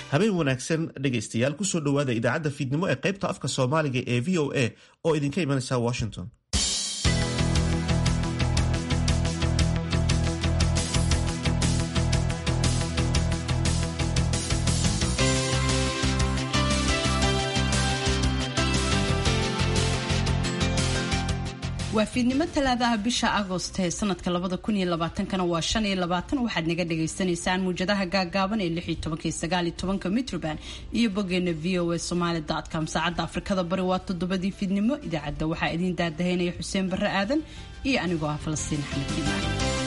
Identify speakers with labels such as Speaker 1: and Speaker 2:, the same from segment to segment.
Speaker 1: habeen wanaagsan dhegaystayaal kusoo dhowaada idaacadda fiidnimo ee qaybta afka soomaaliga ee v o a oo idinka imanaysa washington
Speaker 2: waa fiidnimo talaadaha bisha agost ee sanadka labada kun iyo labaatankana waa shan iyo labaatan waxaad naga dhagaysanaysaan muujadaha gaagaaban ee lix iyo tobanka iyo sagaal iyo tobanka mitroband iyo boggeena v o a somaali com saacadda afrikada bari waa toddobadii fiidnimo idaacadda waxaa idiin daadahaynaya xuseen barre aadan iyo anigoo ah falastiin axmed imaan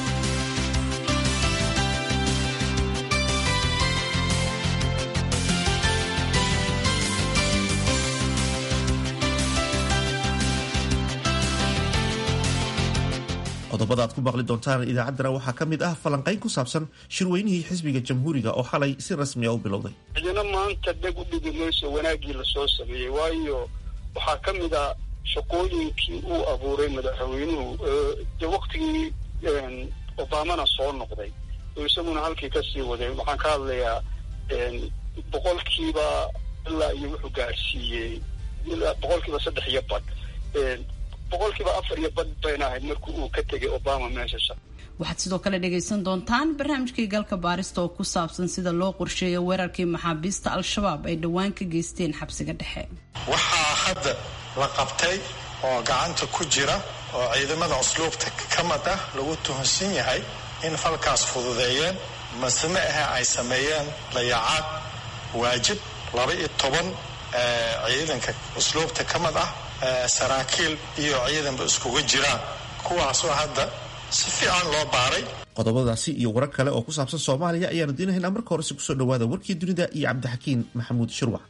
Speaker 1: qodobada aad ku maqli doontaan idaacaddana waxaa ka mid ah falanqayn ku saabsan shirweynihii xisbiga jamhuuriga oo xalay si rasmiya u bilowday
Speaker 3: cidina maanta dheg u dhigi mayso wanaaggii lasoo sameeyey waayo waxaa ka mid a shaqooyinkii uu abuuray madaxweynuhu de waktigii obamana soo noqday oo isaguna halkii kasii waday waxaan ka hadlayaa boqolkiiba ilaa iyo wuxuu gaadhsiiyey ilaa boqolkiiba saddex iyo badh boqolkiiba afar iyo badh bayna ahayd markii uu ka tegay obama meesha
Speaker 2: waxaad sidoo kale dhagaysan doontaan barnaamijkii galka baarista oo ku saabsan sida loo qorsheeyo weerarkii maxaabiista al-shabaab ay dhowaan ka geysteen xabsiga dhexe
Speaker 4: waxaa hadda la qabtay oo gacanta ku jira oo ciidamada usluubta ka mid ah lagu tuhunsan yahay in falkaas fududeeyeen maseme ahe ay sameeyeen dayacaad waajib laba iyo toban ciidanka usluubta ka mid ah saraakiil iyo ciidanba iskugu jiraan kuwaasoo hadda si fiican loo baaray
Speaker 1: qodobadaasi iyo warar kale oo ku saabsan soomaaliya ayaanu diinahaynaa marka horese kusoo dhawaada warkii dunida iyo cabdixakiin maxamuud shirwax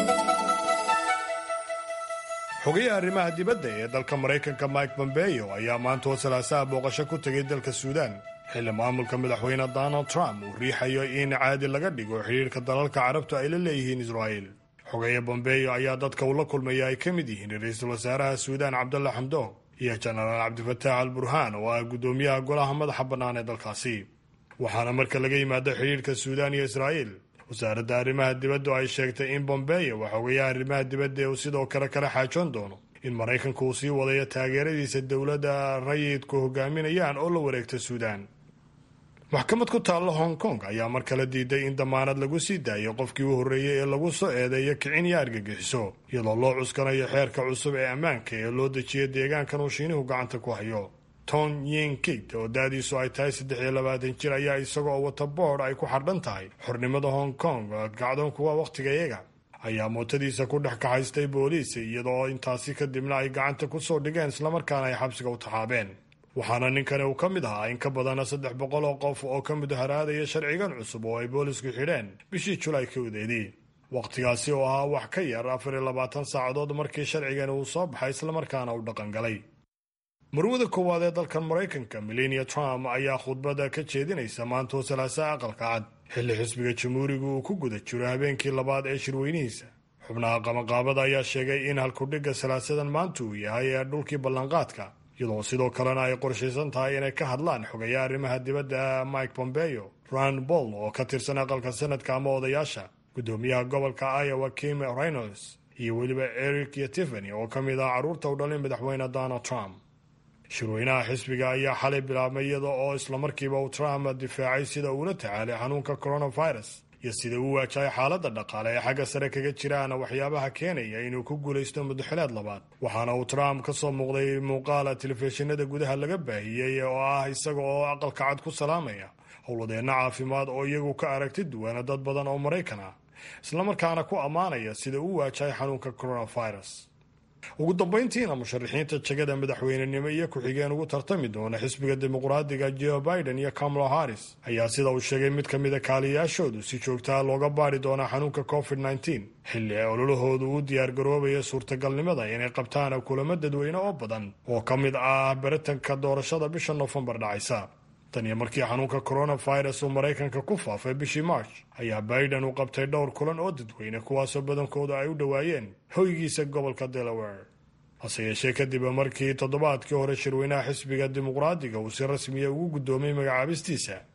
Speaker 5: xogayaha arrimaha dibadda ee dalka maraykanka mike pompeo ayaa maanta oo salaasaha booqasho ku tegay dalka suudaan xilli maamulka madaxweyne donald trump uu riixayo in caadi laga dhigo xidhiirka dalalka carabtu ay la leeyihiin israa'il xogeeye bombeyo ayaa dadka uu la kulmaya ay ka mid yihiin ra-iisul wasaaraha suudaan cabdalla xamdoog iyo jenaraal cabdifataax al burhaan oo ah guddoomiyaha golaha madaxa bannaan ee dalkaasi waxaana marka laga yimaado xidhiirka suudaan iyo israa'iil wasaaradda arrimaha dibaddu ay sheegtay in bombeyo waa xogeyaha arrimaha dibadda uu sidoo kale kala xaajoon doono in maraykanku uu sii wadayo taageeradiisa dowladda rayidku hogaaminayaan oo la wareegta suudaan maxkamad ku taalla hong kong ayaa mar kale diiday in damaanad lagu sii daayo qofkii u horreeyey ee lagu soo eedeeyo kicin iyo argagixiso iyadoo loo cuskanayo xeerka cusub ee ammaanka ee loo dejiya deegaankan uu shiinuhu gacanta ku hayo ton yin kit oo da-diisu ay tahay saddex iyo labaatan jir ayaa isagoo wata boord ay ku xardhan tahay xornimada hong kong gacdoonkuwa wakhtiga iyaga ayaa mootadiisa ku dhex kaxaystay booliis iyadoo intaasi kadibna ay gacanta ku soo dhigeen islamarkaana ay xabsiga u taxaabeen waxaana ninkani uu ka mid ahaa in ka badana saddex boqol oo qof oo ka mudaharaadaya sharcigan cusub oo ay boolisku xidheen bishii julaay kowdeedii wakhtigaasi oo ahaa wax ka yar afar iyo labaatan saacadood markii sharcigani uu soo baxay islamarkaana uu dhaqangalay marwada koowaad ee dalkan maraykanka melania trump ayaa khudbada ka jeedinaysa maantoo salaasaha aqalka cad xilli xisbiga jamhuuriga uu ku guda jiro habeenkii labaad ee shirweynihiisa xubnaha qamaqaabada ayaa sheegay in halkudhigga salaasadan maanta uu yahay ee dhulkii ballanqaadka iyadoo sidoo kalena ay qorshaysan tahay inay ka hadlaan xogeeya arrimaha dibadda mike pompeo rand boll oo ka tirsan aqalka sanadka ama odayaasha guddoomiyaha gobolka iowa kim reynolds iyo weliba eric iyo tiffany oo ka mid ah carruurta u dhalay madaxweyne donald trump shirweynaha xisbiga ayaa xalay bilaabmay iyada oo islamarkiiba uu trump difaacay sida uula tacaalay xanuunka coronavirus iyo sida uu waajahay xaaladda dhaqaale ee xagga sare kaga jiraan waxyaabaha keenaya inuu ku guulaysto muddaxileed labaad waxaana uu trump ka soo muuqday muuqaala telefishinada gudaha laga baahiyey oo ah isaga oo aqalka cad ku salaamaya howladeenna caafimaad oo iyagu ka aragti duwana dad badan oo maraykan ah islamarkaana ku ammaanaya sida uu waajahay xanuunka coronavirus ugu dambayntiina musharaxiinta jegada madaxweynenimo iyo ku-xigeen ugu tartami doona xisbiga dimuqraadiga joe biden iyo kamala harris ayaa sida uu sheegay mid ka mida kaaliyaashoodu si joogtaa looga baari doonaa xanuunka covid nteen xilli ay ololahoodu u diyaargaroobaya suurtagalnimada inay qabtaan kulamo dadweyne oo badan oo ka mid ah baritanka doorashada bisha noofembar dhacaysa tan iyo markii xanuunka coronavirus uu maraykanka ku faafay bishii march ayaa biden uu qabtay dhowr kulan oo dadweyne kuwaasoo badankooda ay u dhowaayeen hoygiisa gobolka delaware hase yeeshee kadib markii toddobaadkii hore shirweynaha xisbiga dimuqraadiga uu si rasmiya ugu guddoomay magacaabistiisa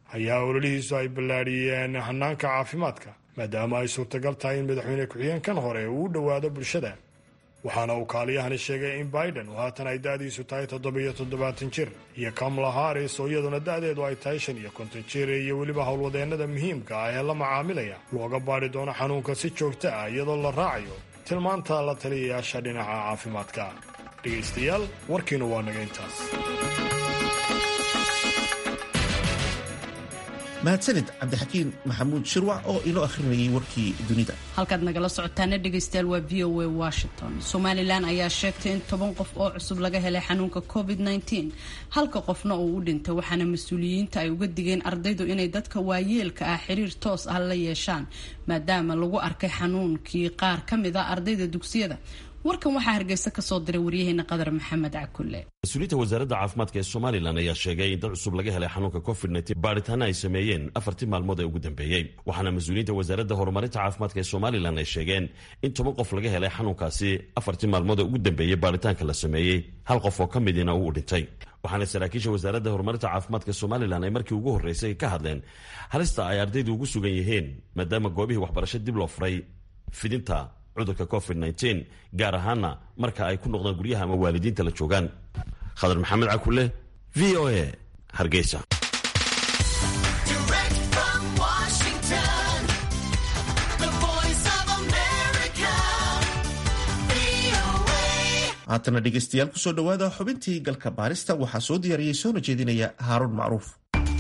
Speaker 5: ayaa ololihiisu ay ballaadhiyeen hanaanka caafimaadka maadaama ay suurtagal tahay in madaxweyne ku-xigeenkan hore uu u dhowaado bulshada waxaana uu kaaliyahani sheegay in biden oo haatan ay da'diisu tahay toddobiyo toddobaatan jir iyo kamala haris oo iyaduna da'deedu ay tahay shan iyo konton jir iyo weliba howlwadeennada muhiimka ah ee la macaamilaya looga baadhi doono xanuunka si joogto ah iyadoo la raacayo tilmaanta la taliyayaasha dhinaca caafimaadka dhegaystayaal warkiina waa naga intaas
Speaker 1: mahadsanid cabdixakiin maxamuud shirwac oo inoo akhrinayay warkii dunida
Speaker 2: halkaad nagala socotaana dhegaystayaal waa v o a washington somalilan ayaa sheegtay in toban qof oo cusub laga helay xanuunka covid -19 halka qofna uu u dhintay waxaana mas-uuliyiinta ay uga digeen ardaydu inay dadka waayeelka ah xiriir toos ah la yeeshaan maadaama lagu arkay xanuunkii qaar ka mid a ardayda dugsiyada warkan waxaa hargeysa kasoo diray waryaheena qadar maxamed cakulle
Speaker 6: mas-uuliyiinta wasaaradda caafimaadka ee somalilan ayaa sheegay in dad cusub laga helay xanuunka covid baadhitaana ay sameeyeen afartii maalmood ee ugu dambeeyey waxaana mas-uuliyiinta wasaaradda horumarinta caafimaadka ee somalilan ay sheegeen in toban qof laga helay xanuunkaasi afartii maalmood ee ugu dambeeyey baadhitaanka la sameeyey hal qof oo ka midina uu dhintay waxaana saraakiisha wasaaradda horumarinta caafimaadka somalilan ay markii ugu horreysay ka hadleen halista ay ardaydu ugu sugan yihiin maadaama goobihii waxbarasho dib loo furay fidinta cudurka covid gaar ahaana marka ay ku noqdaan guryaha ama waalidiinta la joogaan khadar maxamed cakule v o a hargeysa
Speaker 1: haatana dhegeystayaal kusoo dhowaada xubintii galka baarista waxaa soo diyaariyey soona jeedinaya haaruun macruuf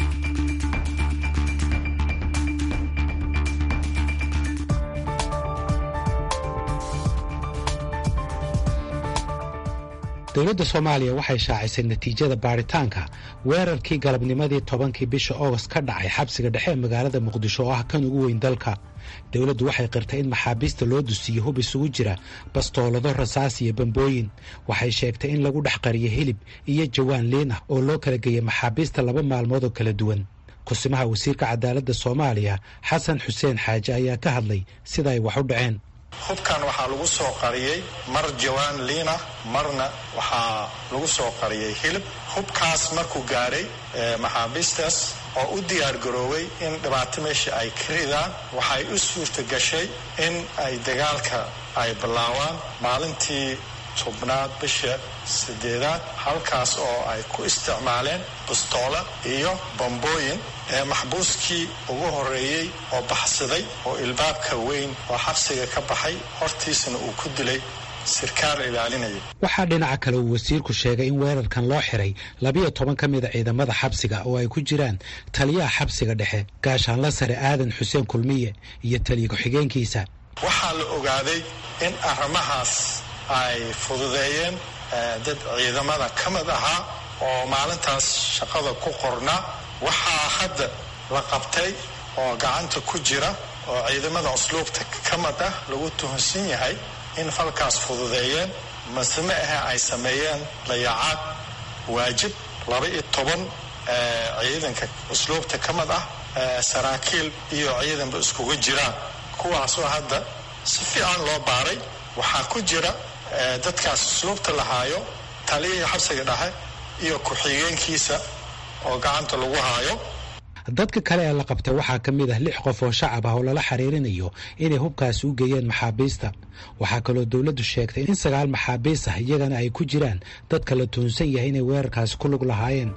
Speaker 7: dowladda soomaaliya waxay shaacisay natiijada baadhitaanka weerarkii galabnimadii tobankii bisha oogost ka dhacay xabsiga dhexe ee magaalada muqdisho oo ah kan ugu weyn dalka dowladdu waxay qirtay in maxaabiista loo dusiyo hub isugu jira bastoolado rasaas iyo bambooyin waxay sheegtay in lagu dhex qariyo hilib iyo jawaan liin ah oo loo kala geeyay maxaabiista laba maalmood oo kala duwan kusimaha wasiirka cadaaladda soomaaliya xasan xuseen xaaje ayaa ka hadlay sida ay wax u dhaceen
Speaker 4: hubkan waxaa lagu soo qariyey mar jawaan liina marna waxaa lagu soo qariyey hilib hubkaas markuu gaadhay maxaabiistaas oo u diyaar garooway in dhibaato meesha ay ka ridaan waxay u suurta gashay in ay dagaalka ay bilaawaan maalintii tobnaad bisha sideedaad halkaas oo ay ku isticmaaleen bustoola iyo bambooyin ee maxbuuskii ugu horreeyey oo baxsaday oo ilbaabka weyn oo xabsiga ka baxay hortiisana uu ku dilay sirkaal ilaalinaya
Speaker 7: waxaa dhinaca kale uu wasiirku sheegay in weerarkan loo xiray labiyo toban ka mida ciidamada xabsiga oo ay ku jiraan taliyaha xabsiga dhexe gaashaanla sare aadan xuseen kulmiye iyo taliya ku-xigeenkiisa
Speaker 4: waxaa la ogaaday in arrimahaas ay fududeeyeen dad ciidamada ka mid ahaa oo maalintaas shaqada ku qornaa waxaa hadda la qabtay oo gacanta ku jira oo ciidamada usluubta ka mid ah lagu tuhunsan yahay in falkaas fududeeyeen maseme ahe ay sameeyeen dayacaad waajib laba iyo toban ciidanka usluubta ka mid ah saraakiil iyo ciidanba iskuga jiraan kuwaasoo hadda si fiican loo baaray waxaa ku jira dadkaas usluubta lahaayo taliyihii xabsiga dhexe iyo ku-xigeenkiisa oo gacanta lagu haayo
Speaker 7: dadka kale ee la qabtay waxaa ka mid ah lix qof oo shacab ah oo lala xiriirinayo inay hubkaasi u geeyeen maxaabiista waxaa kaloo dowladdu sheegtay in sagaal maxaabiis ah iyagana ay ku jiraan dadka la tuhunsan yahay inay weerarkaasi ku lug lahaayeen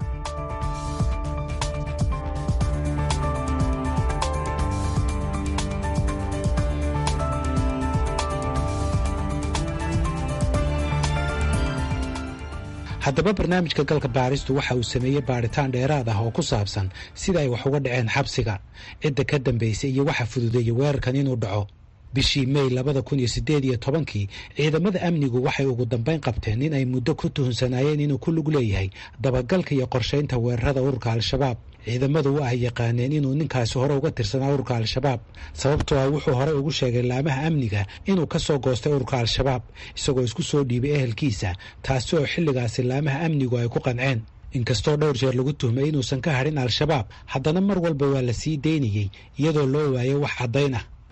Speaker 7: haddaba barnaamijka galka baaristu waxa uu sameeyey baadhitaan dheeraad ah oo ku saabsan sida ay wax uga dhaceen xabsiga cidda ka dambaysay iyo waxa fududeeyey weerarkan inuu dhaco bishii mey labada kun iyo siddeed iyo tobankii ciidamada amnigu waxay ugu dambayn qabteen nin ay muddo ku tuhunsanaayeen inuu ku lug leeyahay dabagalka iyo qorshaynta weerarada ururka al-shabaab ciidamadu wa ay yaqaaneen inuu ninkaasi hore uga tirsanaa ururka al-shabaab sababtoo ah wuxuu horey ugu sheegay laamaha amniga inuu ka soo goostay ururka al-shabaab isagoo isku soo dhiibay ehelkiisa taasi oo xilligaasi laamaha amnigu ay ku qanceen inkastoo dhowr jeer lagu tuhmay inuusan ka hadhin al-shabaab haddana mar walba waa la sii daynayey iyadoo loo waayo wax caddayn ah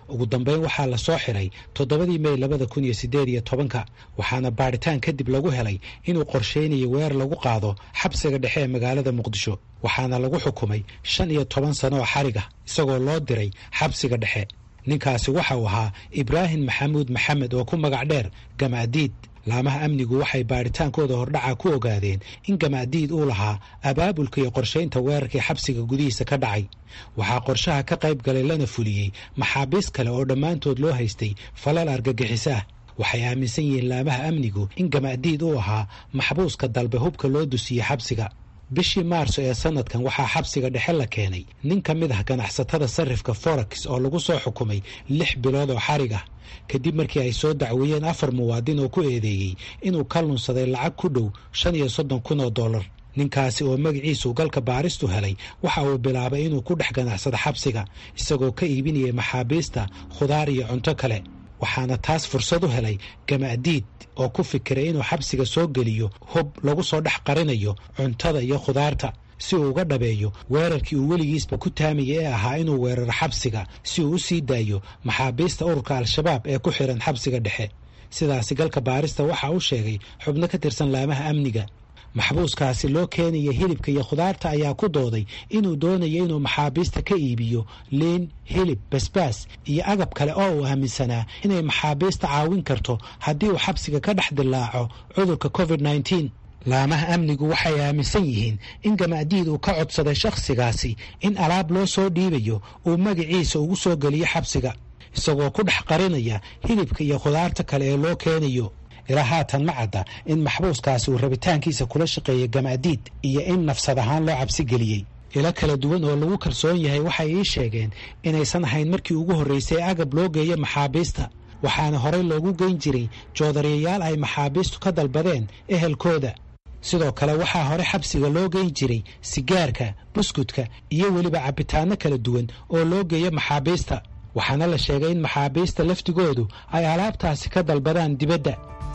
Speaker 7: ugu dambeyn waxaa la soo xiray toddobadii mey labada kun iyo siddeed iyo tobanka waxaana baadhitaan kadib lagu helay inuu qorsheynayo weer lagu qaado xabsiga dhexe ee magaalada muqdisho waxaana lagu xukumay shan iyo toban sano oo xarig ah isagoo loo diray xabsiga dhexe ninkaasi waxa uu ahaa ibraahim maxamuud maxamed oo ku magac dheer gamaadiid laamaha amnigu waxay baadhitaankooda hordhaca ku ogaadeen in gamaadiid uu lahaa abaabulka iyo qorshaynta weerarkii xabsiga gudihiisa ka dhacay waxaa qorshaha ka qayb galay lana fuliyey maxaabiis kale oo dhammaantood loo haystay falal argagixiso ah waxay aaminsan yihiin laamaha amnigu in gamaadiid uu ahaa maxbuuska dalbe hubka loo dusiyey xabsiga bishii maarso ee sanadkan waxaa xabsiga dhexe la keenay nin ka mid ah ganacsatada sarifka forex oo lagu soo xukumay lix bilood oo xarig ah kadib markii ay soo dacweeyeen afar muwaadin oo ku eedeeyey inuu ka lunsaday lacag ku dhow shan iyo soddon kun oo dollar ninkaasi oo magaciisu galka baaristu helay waxa uu bilaabay inuu ku dhex ganacsado xabsiga isagoo ka iibinayay maxaabiista khudaar iyo cunto kale waxaana taas fursad u helay gamaadiid oo ku fikiray inuu xabsiga soo geliyo hub lagu soo dhex qarinayo cuntada iyo khudaarta si uu uga dhabeeyo weerarkii uu weligiisba ku taamayay ee ahaa inuu weeraro xabsiga si uu u sii daayo maxaabiista ururka al-shabaab ee ku xihan xabsiga dhexe sidaasi galka baarista waxa uu sheegay xubno ka tirsan laamaha amniga maxbuuskaasi loo keenaya hilibka iyo khudaarta ayaa ku dooday inuu doonayo inuu maxaabiista ka iibiyo liin hilib basbaas iyo agab kale oo uu aaminsanaa inay maxaabiista caawin karto haddii uu xabsiga ka dhex dilaaco cudurka covid nneteen laamaha amnigu waxay aaminsan yihiin in gamaadiid uu ka codsaday shakhsigaasi in alaab loo soo dhiibayo uu magaciisa ugu soo geliyo xabsiga isagoo ku dhex qarinaya hilibka iyo khudaarta kale ee loo keenayo ilaa haatan ma cadda in maxbuuskaasi uu rabitaankiisa kula shaqeeyey gamaadiid iyo in nafsad ahaan loo cabsi geliyey ilo kala duwan oo lagu kalsoon yahay waxay ii sheegeen inaysan ahayn markii ugu horraysay agab loo geeyo maxaabiista waxaana horey loogu geyn jiray joodariyayaal ay maxaabiistu ka dalbadeen ehelkooda sidoo kale waxaa hore xabsiga loo geyn jiray sigaarka buskudka iyo weliba cabitaanno kala duwan oo loo geeyo maxaabiista waxaana la sheegay in maxaabiista laftigoodu ay alaabtaasi ka dalbadaan dibadda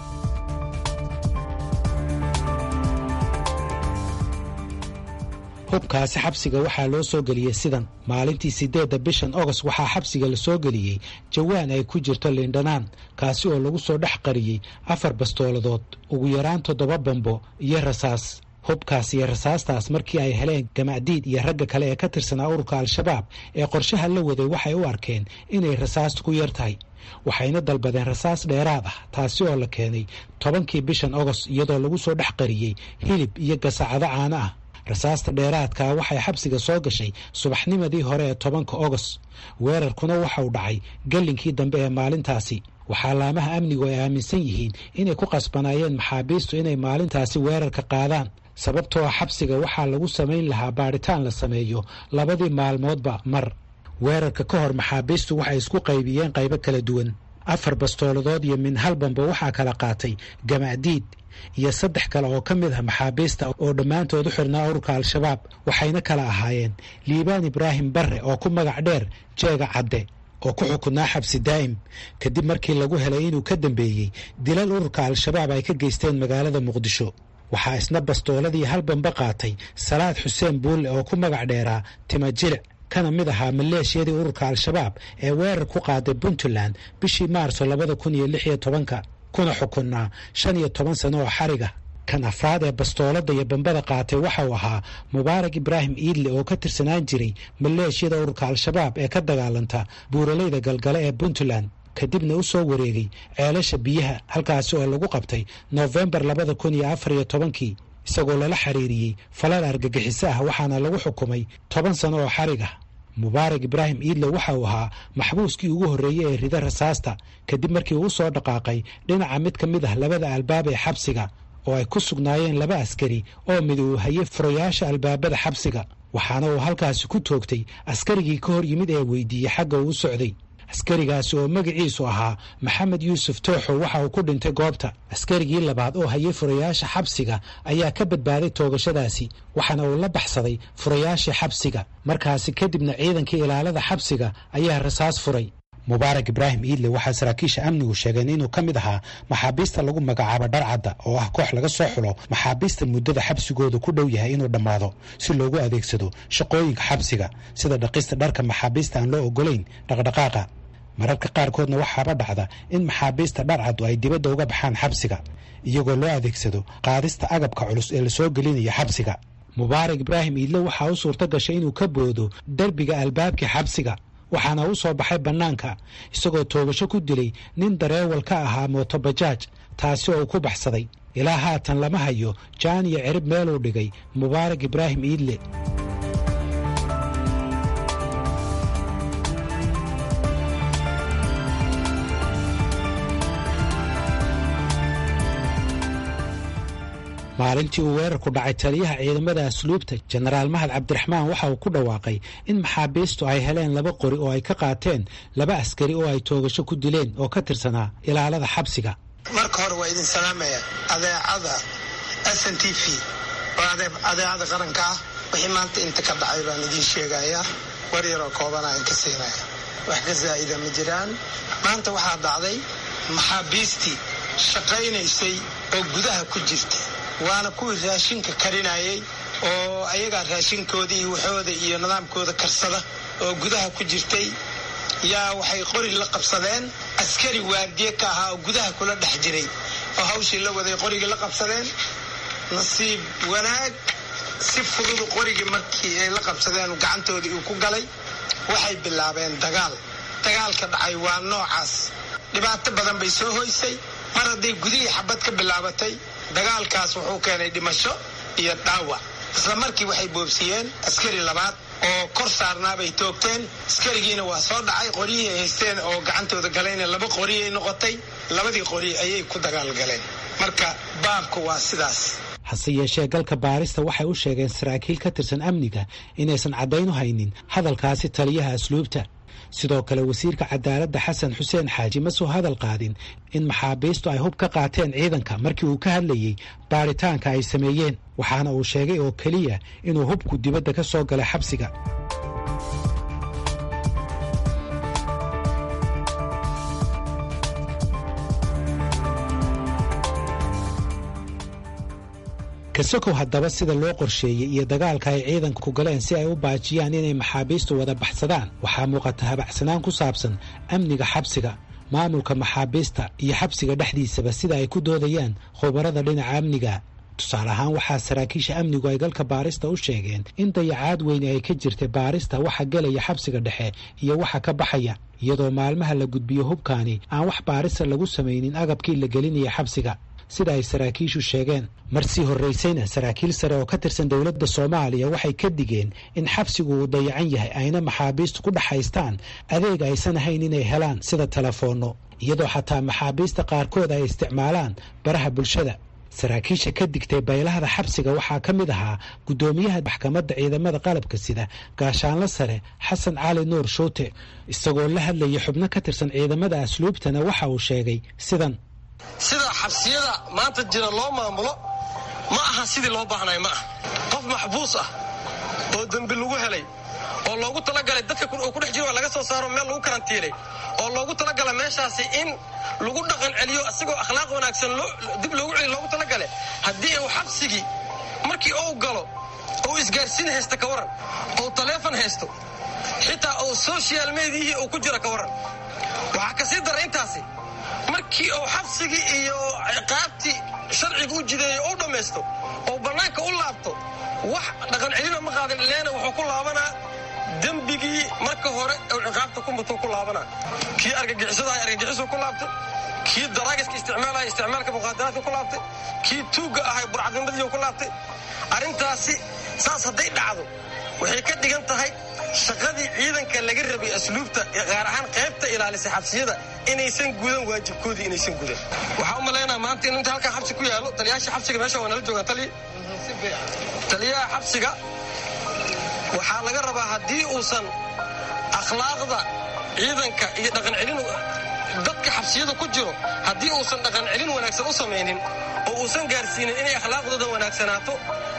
Speaker 7: hubkaasi xabsiga waxaa loo soo geliyey sidan maalintii siddeedda bishan ogost waxaa xabsiga la soo geliyey jawaan ay ku jirto liindhanaan kaasi oo lagu soo dhex qariyey afar bastooladood ugu yaraan toddoba bambo iyo rasaas hubkaas iyo rasaastaas markii ay heleen gamaadiid iyo ragga kale ee ka tirsanaa ururka al-shabaab ee qorshaha la waday waxay u arkeen inay rasaastu ku yar tahay waxayna dalbadeen rasaas dheeraad ah taasi oo la keenay tobankii bishan ogost iyadoo lagu soo dhex qariyey hilib iyo gasacado caano ah rasaasta dheeraadkaa waxay xabsiga soo gashay subaxnimadii hore ee tobanka ogost weerarkuna waxauu dhacay gallinkii dambe ee maalintaasi waxaa laamaha amnigu ay aaminsan yihiin inay ku qasbanaayeen maxaabiistu inay maalintaasi weerarka qaadaan sababtoo xabsiga waxaa lagu samayn lahaa baadhitaan la sameeyo labadii maalmoodba mar weerarka ka hor maxaabiistu waxay isku qaybiyeen qaybo kala duwan afar bastooladood iyo min halbanba waxaa kala qaatay gamaadiid iyo saddex kale oo ka mid ah maxaabiista oo dhammaantood u xirnaa ururka al-shabaab waxayna kala ahaayeen liibaan ibraahim barre oo ku magac dheer jeega cadde oo ku xukunaa xabsi daa'im kadib markii lagu helay inuu ka dambeeyey dilal ururka al-shabaab ay ka geysteen magaalada muqdisho waxaa isna bastooladii halbanba qaatay salaad xuseen buulle oo ku magac dheeraa timajilic kana mid ahaa maleeshiyadii ururka al-shabaab ee weerar ku qaaday puntland bishii maarso labada kun iyo lix iyo tobanka kuna xukunnaa shan iyo toban sano oo xariga kan afraad ee bastoolada iyo bambada qaatay waxa uu ahaa mubaarak ibraahim iidle oo ka tirsanaan jiray maleeshiyada ururka al-shabaab ee ka dagaalanta buuralayda galgale ee puntland kadibna u soo wareegay ceelasha biyaha halkaasi oo lagu qabtay noofembar labada kun iyo afar iyo tobankii isagoo lala xiriiriyey falal argagixiso ah waxaana lagu xukumay toban sano oo xarig ah mubaarak ibraahim iidle waxa uu ahaa maxbuuskii ugu horreeyey ee rida rasaasta kadib markii uu soo dhaqaaqay dhinaca mid ka mid ah labada albaab ee xabsiga oo ay ku sugnaayeen laba askari oo mid uu hayay furayaasha albaabada xabsiga waxaana uu halkaasi ku toogtay askarigii ka hor yimid ee weydiiyey xagga uu u socday askarigaasi oo magaciisu ahaa maxamed yuusuf tooxo waxa uu ku dhintay goobta askarigii labaad oo hayay furayaasha xabsiga ayaa ka badbaaday toogashadaasi waxaana uu la baxsaday furayaashii xabsiga markaasi kadibna ciidankii ilaalada xabsiga ayaa rasaas furay mubaarak ibraahim iidle waxaa saraakiisha amnigu sheegeen inuu ka mid ahaa maxaabiista lagu magacaabo dharcadda oo ah koox laga soo xulo maxaabiista muddada xabsigooda ku dhow yahay inuu dhammaado si loogu adeegsado shaqooyinka xabsiga sida dhaqista dharka maxaabiista aan loo ogolayn dhaqdhaqaaqa mararka qaarkoodna waxaaba dhacda in maxaabiista dharcaddu ay dibadda uga baxaan xabsiga iyagoo loo adeegsado qaadista agabka culus ee lasoo gelinaya xabsiga mubaarak ibraahim iidle waxaa u suurto gashay inuu ka boodo derbiga albaabkii xabsiga waxaana u soo baxay bannaanka isagoo toogasho ku dilay nin dareewal ka ahaa mootobajaaj taasi oo uu ku baxsaday ilaa haatan lama hayo jaan iyo cirib meeluu dhigay mubaarak ibraahim iidle maalintii uu weerarku dhacay taliyaha ciidamada asluubta jenaraal mahad cabdiraxmaan waxa uu ku dhawaaqay in maxaabiistu ay heleen laba qori oo ay ka qaateen laba askari oo ay toogasho ku dileen oo ka tirsanaa ilaalada xabsiga
Speaker 8: marka hore waa idin salaamaya adeecada s n t v oo adeecada qaranka ah wixii maanta inta ka dhacay baan idiin sheegayaa war yaroo koobana aan ka siinaya wax ka zaa'ida ma jiraan maanta waxaa dhacday maxaabiistii shaqaynaysay oo gudaha ku jirta waana kuwii raashinka karinayay oo ayagaa raashinkooda iyo waxooda iyo nidaamkooda karsada oo gudaha ku jirtay yaa waxay qori la qabsadeen askari waardiye ka ahaa oo gudaha kula dhex jiray oo hawshii la waday qorigii la qabsadeen nasiib wanaag si fududu qorigii markii ay la qabsadeen gacantoodii uu ku galay waxay bilaabeen dagaal dagaalka dhacay waa noocaas dhibaato badan bay soo hoysay mar hadday gudihii xabad ka bilaabatay dagaalkaas wuxuu keenay dhimasho iyo dhaawac isla markii waxay boobsiyeen askari labaad oo kor saarnaabay toogteen askarigiina waa soo dhacay qoryihii ay haysteen oo gacantooda galayna laba qoriyay noqotay labadii qori ayay ku dagaalgaleen marka baabku waa sidaas
Speaker 7: hase yeeshee galka baarista waxay u sheegeen saraakiil ka tirsan amniga inaysan caddayn u haynin hadalkaasi taliyaha asluubta sidoo kale wasiirka cadaaladda xasan xuseen xaaji ma soo hadal qaadin in maxaabiistu ay hub ka qaateen ciidanka markii uu ka hadlayey baaritaanka ay sameeyeen waxaana uu sheegay oo keliya inuu hubku dibadda ka soo galay xabsiga kasokow haddaba sida loo qorsheeyey iyo dagaalka ay ciidanka ku galeen si ay u baajiyaan inay maxaabiistu wada baxsadaan waxaa muuqata habacsanaan ku saabsan amniga xabsiga maamulka maxaabiista iyo xabsiga dhexdiisaba sida ay ku doodayaan khubarada dhinaca amniga tusaale ahaan waxaa saraakiisha amnigu ay galka baarista u sheegeen in dayacaad weyne ay ka jirtay baarista waxa gelaya xabsiga dhexe iyo waxa ka baxaya iyadoo maalmaha la gudbiyo hubkaani aan wax baarista lagu samaynin agabkii la gelinaya xabsiga sida ay saraakiishu sheegeen marsii horraysayna saraakiil sare oo ka tirsan dowladda soomaaliya waxay ka digeen in xabsigu uu dayacan yahay ayna maxaabiistu ku dhaxaystaan adeeg aysan ahayn inay helaan sida telefoonno iyadoo xataa maxaabiista qaarkood ay isticmaalaan baraha bulshada saraakiisha ka digtay baylahda xabsiga waxaa ka mid ahaa guddoomiyaha maxkamadda ciidamada qalabka sida gaashaanlo sare xasan cali nuur shuute isagoo la hadlayay xubno ka tirsan ciidamada asluubtana waxa uu sheegay sidan
Speaker 9: sida xabsiyada maanta jira loo maamulo ma aha sidii loo baahnay ma aha qof maxbuus ah oo dembi lagu helay oo loogu talagalay dadka uu ku dhex jiro waa laga soo saaro meel lagu karantiilay oo loogu talagalay meeshaasi in lagu dhaqan celiyo isagoo akhlaaq wanaagsan dib loogu celiyo loogu talagalay haddii uu xabsigii markii uu galo ou isgaarsiin haysta ka waran ou taleefon haysto xitaa ou social mediahii uu ku jiro ka waran waxaa ka sii dara intaasi markii uu xabsigii iyo ciqaabtii sharciga u jideeyo u dhammaysto oo bannaanka u laabto wax dhaqan celina ma qaadan leena wuxuu ku laabanaa dembigii marka hore uu ciqaabta ku mutuu ku laabanaa kii argagixisadaha argagixisuu ku laabtay kii daraagiska isticmaalaya isticmaalka muqaadaraadka ku laabtay kii tuugga ahay burcadnimadiiu ku laabtay arrintaasi saas hadday dhacdo waxay ka dhigan tahay shaqadii ciidanka laga rabay asluubta gaar ahaan qaybta ilaalisa xabsiyada inaysan gudan waajibkoodii inaysan gudan waxaa u malaynaa maanta in inta halkaa xabsi ku yaalo taliyaasha xabsiga meesha waa nala joogaan taliya taliyaha xabsiga waxaa laga rabaa haddii uusan akhlaaqda ciidanka iyo dhaqan celin dadka xabsiyada ku jiro haddii uusan dhaqan celin wanaagsan u samaynin oo uusan gaarsiinin inay akhlaaqdooda wanaagsanaato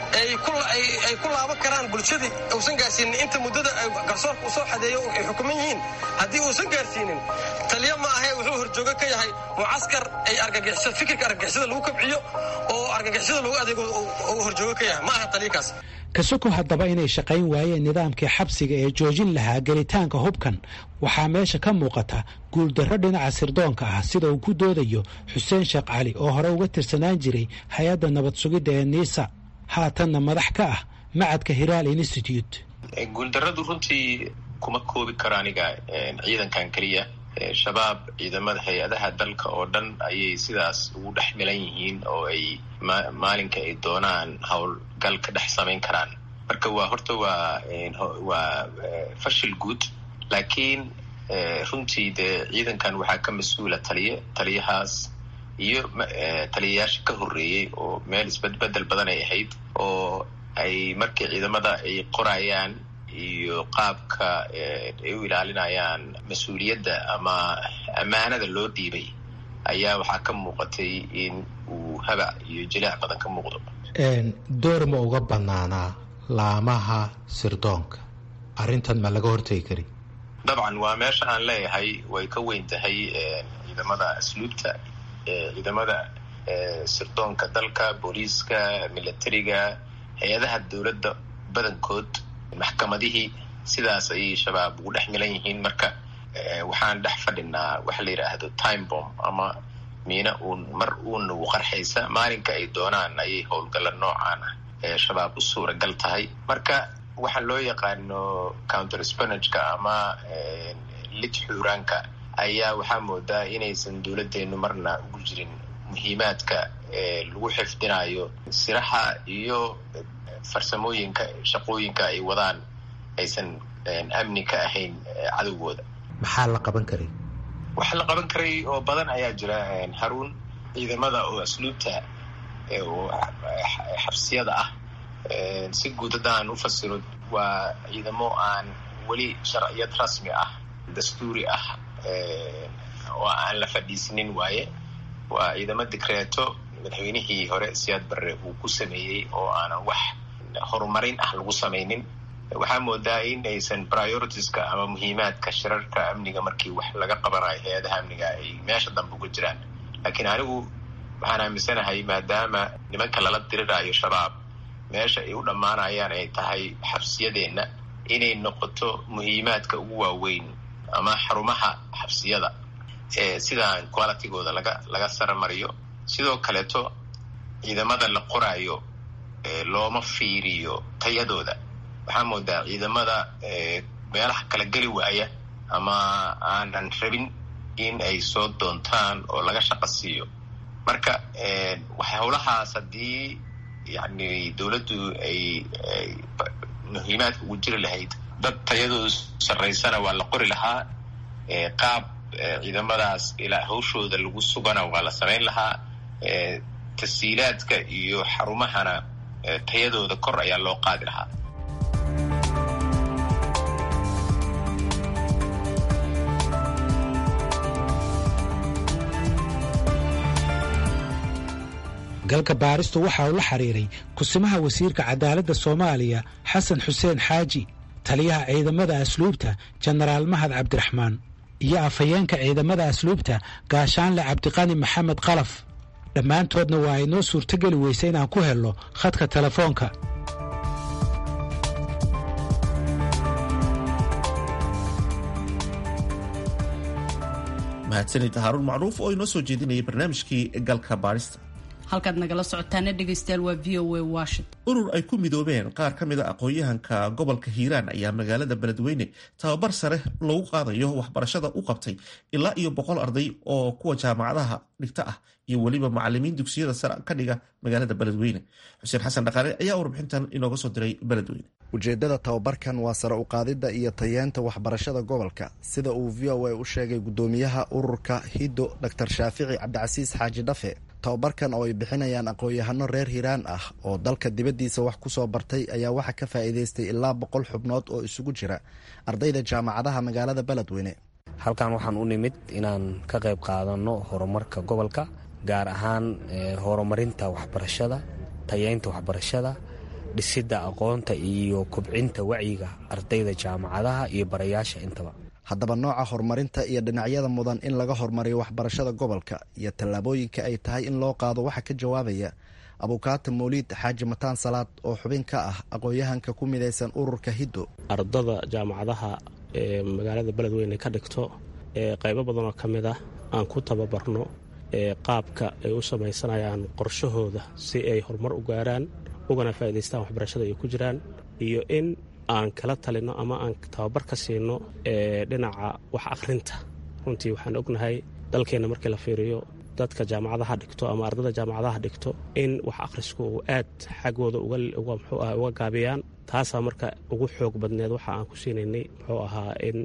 Speaker 9: ay ku laaban karaan bulshadii uusan gaarsiinin inta muddada garsoorka u soo xadeeyo ay xukuman yihiin haddii uusan gaarsiinin taliya ma ahe wuxuu horjoogo ka yahay mucaskar ay fikirka argagixisada lagu kabciyo oo argagixisada lagu adeego uu horjoogo ka yahay ma aha taliyakaas
Speaker 7: kasoko haddaba inay shaqayn waayeen nidaamkii xabsiga ee joojin lahaa gelitaanka hubkan waxaa meesha ka muuqata guuldarro dhinaca sirdoonka ah sida uu ku doodayo xuseen sheekh cali oo hore uga tirsanaan jiray hay-adda nabad sugidda ee niisa haatanna madax ka ah macadka hiraal institute
Speaker 10: guuldarradu runtii kuma koobi karo aniga ciidankan keliya shabaab ciidamada hay-adaha dalka oo dhan ayay sidaas ugu dhex milan yihiin oo ay maalinka ay doonaan howlgal ka dhex samayn karaan marka waa horta waa waa fashil guud laakiin runtii dee ciidankan waxaa ka mas-uula taliye taliyahaas iyo taliyayaasha ka horreeyey oo meel isbedbedel badan ay ahayd oo ay markii ciidamada ay qorayaan iyo qaabka ay u ilaalinayaan mas-uuliyadda ama ammaanada loo dhiibay ayaa waxaa ka muuqatay in uu habac iyo jilaac badan ka muuqdo
Speaker 7: door ma uga banaanaa laamaha sirdoonka arrintan ma laga hortegi kari
Speaker 10: dabcan waa meesha aan leeyahay way ka weyn tahay ciidamada asluubta ciidamada sirdoonka dalka booliiska militariga hay-adaha dowladda badankood maxkamadihii sidaas ayay shabaab ugu dhex milan yihiin marka waxaan dhex fadhinaa waxa la yidhaahdo time bomb ama miina uun mar uun ugu qarxaysa maalinka ay doonaan ayay howlgalla noocaan ah ee shabaab u suuragal tahay marka waxaa loo yaqaano counter spanageka ama lid xuuraanka ayaa waxaa moodaa inaysan dowladdeenu marna ugu jirin muhiimaadka lagu xifdinayo siraxa iyo farsamooyinka shaqooyinka ay wadaan aysan amni ka ahayn cadowgooda
Speaker 7: maxaa la qaban karay
Speaker 10: waxa la qaban karay oo badan ayaa jira haruun ciidamada oo asluubta oo xabsiyada ah si guud haddaan u fasiro waa ciidamo aan weli sharciyad rasmi ah dastuuri ah oo aan la fadhiisinin waaye waa ciidamo dikreeto madaxweynihii hore siyaad barre uu ku sameeyey oo aanan wax horumarin ah lagu samaynin waxaa moodaa in aysan prioritiska ama muhiimaadka shirarka amniga markii wax laga qabanayo hay-adaha amniga ay meesha dambe uga jiraan laakiin anigu waxaan aaminsanahay maadaama nimanka lala dirirayo shabaab meesha ay u dhammaanayaan ay tahay xabsiyadeenna inay noqoto muhiimaadka ugu waaweyn ama xarumaha xabsiyada ee sidaan qualitygooda laga laga saramariyo sidoo kaleeto ciidamada la qoraayo looma fiiriyo tayadooda waxaa moodaa ciidamada meelaha kala geli waaya ama aanan rabin in ay soo doontaan oo laga shaqo siiyo marka howlahaas haddii yani dowladdu ay muhiimaadka ugu jiri lahayd dad tayadoodu sarraysana waa la qori lahaa qaab ciidamadaas ilaa hawshooda lagu sugana waa la samayn lahaa tasiilaadka iyo xarumahana tayadooda kor ayaa loo qaadi lahaa
Speaker 7: galka baaristu waxa uu la xiriiray kusimaha wasiirka cadaaladda soomaaliya xasan xuseen xaaji taliyaha ciidamada asluubta jenaraal mahad cabdiraxmaan iyo afhayeenka ciidamada asluubta gaashaanle cabdiqani maxamed qalaf dhammaantoodna waa ay noo suurtogeli weysa inaan ku helno khadka telefoonka
Speaker 1: mahadsanid haaruun macruuf oo inoo soo jeedinayay barnaamijkii galka baarista
Speaker 2: halkaad nagala socotaana dhegaystayaal waa v o a washington
Speaker 1: urur ay ku midoobeen qaar ka mid a aqoon-yahanka gobolka hiiraan ayaa magaalada beledweyne tababar sare lagu qaadayo waxbarashada u qabtay ilaa iyo boqol arday oo kuwa jaamacadaha dhigta ah iyo weliba macalimiin dugsiyada sare ka dhiga magaalada beledweyne xuseen xasan dhaqaale ayaa warbixintan inooga soo diray beledweyne
Speaker 11: ujeeddada tababarkan waa sare uqaadidda iyo tayeenta waxbarashada gobolka sida uu v o a u sheegay guddoomiyaha ururka hiddo dor shaafici cabdicasiis xaaji dhafe tababarkan oo ay bixinayaan aqoon-yahano reer hiiraan ah oo dalka dibaddiisa wax ku soo bartay ayaa waxaa ka faa'iidaystay ilaa boqol xubnood oo isugu jira ardayda jaamacadaha magaalada beledweyne
Speaker 12: halkan waxaan u nimid inaan ka qayb qaadanno horumarka gobolka gaar ahaan horumarinta waxbarashada tayeynta waxbarashada dhisidda aqoonta iyo kubcinta wacyiga ardayda jaamacadaha iyo barayaasha intaba
Speaker 11: haddaba nooca horumarinta iyo dhinacyada mudan in laga horumariyo waxbarashada gobolka iyo tallaabooyinka ay tahay in loo qaado waxaa ka jawaabaya abukaata mawliid xaaji mataan salaad oo xubin ka ah aqoon-yahanka ku midaysan ururka hiddo
Speaker 13: ardada jaamacadaha ee magaalada beledweyne ka dhigto ee qaybo badanoo ka mid ah aan ku tababarno ee qaabka ay u samaysanayaan qorshahooda si ay horumar u gaaraan ugana faa'idaystaan waxbarashada ay ku jiraan iyo in aan kala talinno ama aan tababar ka siino ee dhinaca wax akhrinta runtii waxaan ognahay dalkeenna markii la fiiriyo dadka jaamacadaha dhigto ama ardada jaamacadaha dhigto in wax akhrisku uu aad xaggooda muxuu ah uga gaabiyaan taasaa marka ugu xoog badneed waxa aan ku siinaynay muxuu ahaa in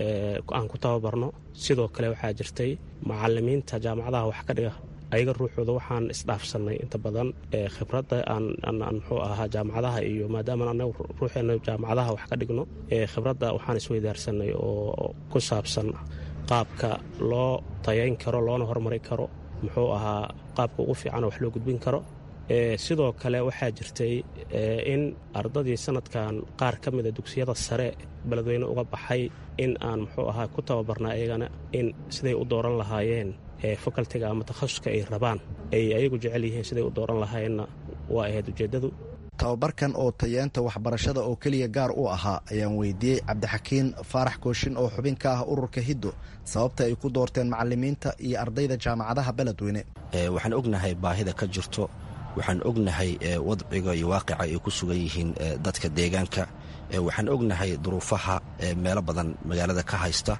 Speaker 13: aan ku tababarno sidoo kale waxaa jirtay macalimiinta jaamacadaha wax ka dhiga ayaga ruuxooda waxaan isdhaafsannay inta badan khibradda aan muxuu ahaa jaamacadaha iyo maadaama anagu ruuxeenna jaamacadaha wax ka dhigno khibradda waxaan isweydaarsanay oo ku saabsan qaabka loo tayayn karo loona horumari karo muxuu ahaa qaabka ugu fiicanoo wax loo gudbin karo sidoo kale waxaa jirtay in ardadii sanadkan qaar ka mida dugsiyada sare beledweyne uga baxay in aan muxuu ahaa ku tababarna ayagana in siday u dooran lahaayeen fakaltiga ama takhasuska ay rabaan ay ayagu jecel yihiin siday u dooran lahaayeenna waa ahayd ujeeddadu
Speaker 11: tababarkan oo tayeenta waxbarashada oo keliya gaar u ahaa ayaan weydiiyey cabdixakiin faarax kooshin oo xubin ka ah ururka hiddo sababta ay ku doorteen macalimiinta iyo ardayda jaamacadaha beledweyne
Speaker 14: waxaan ognahay baahida ka jirto waxaan ognahay wadciga iyo waaqica ay ku sugan yihiin dadka deegaanka waxaan ognahay duruufaha meelo badan magaalada ka haysta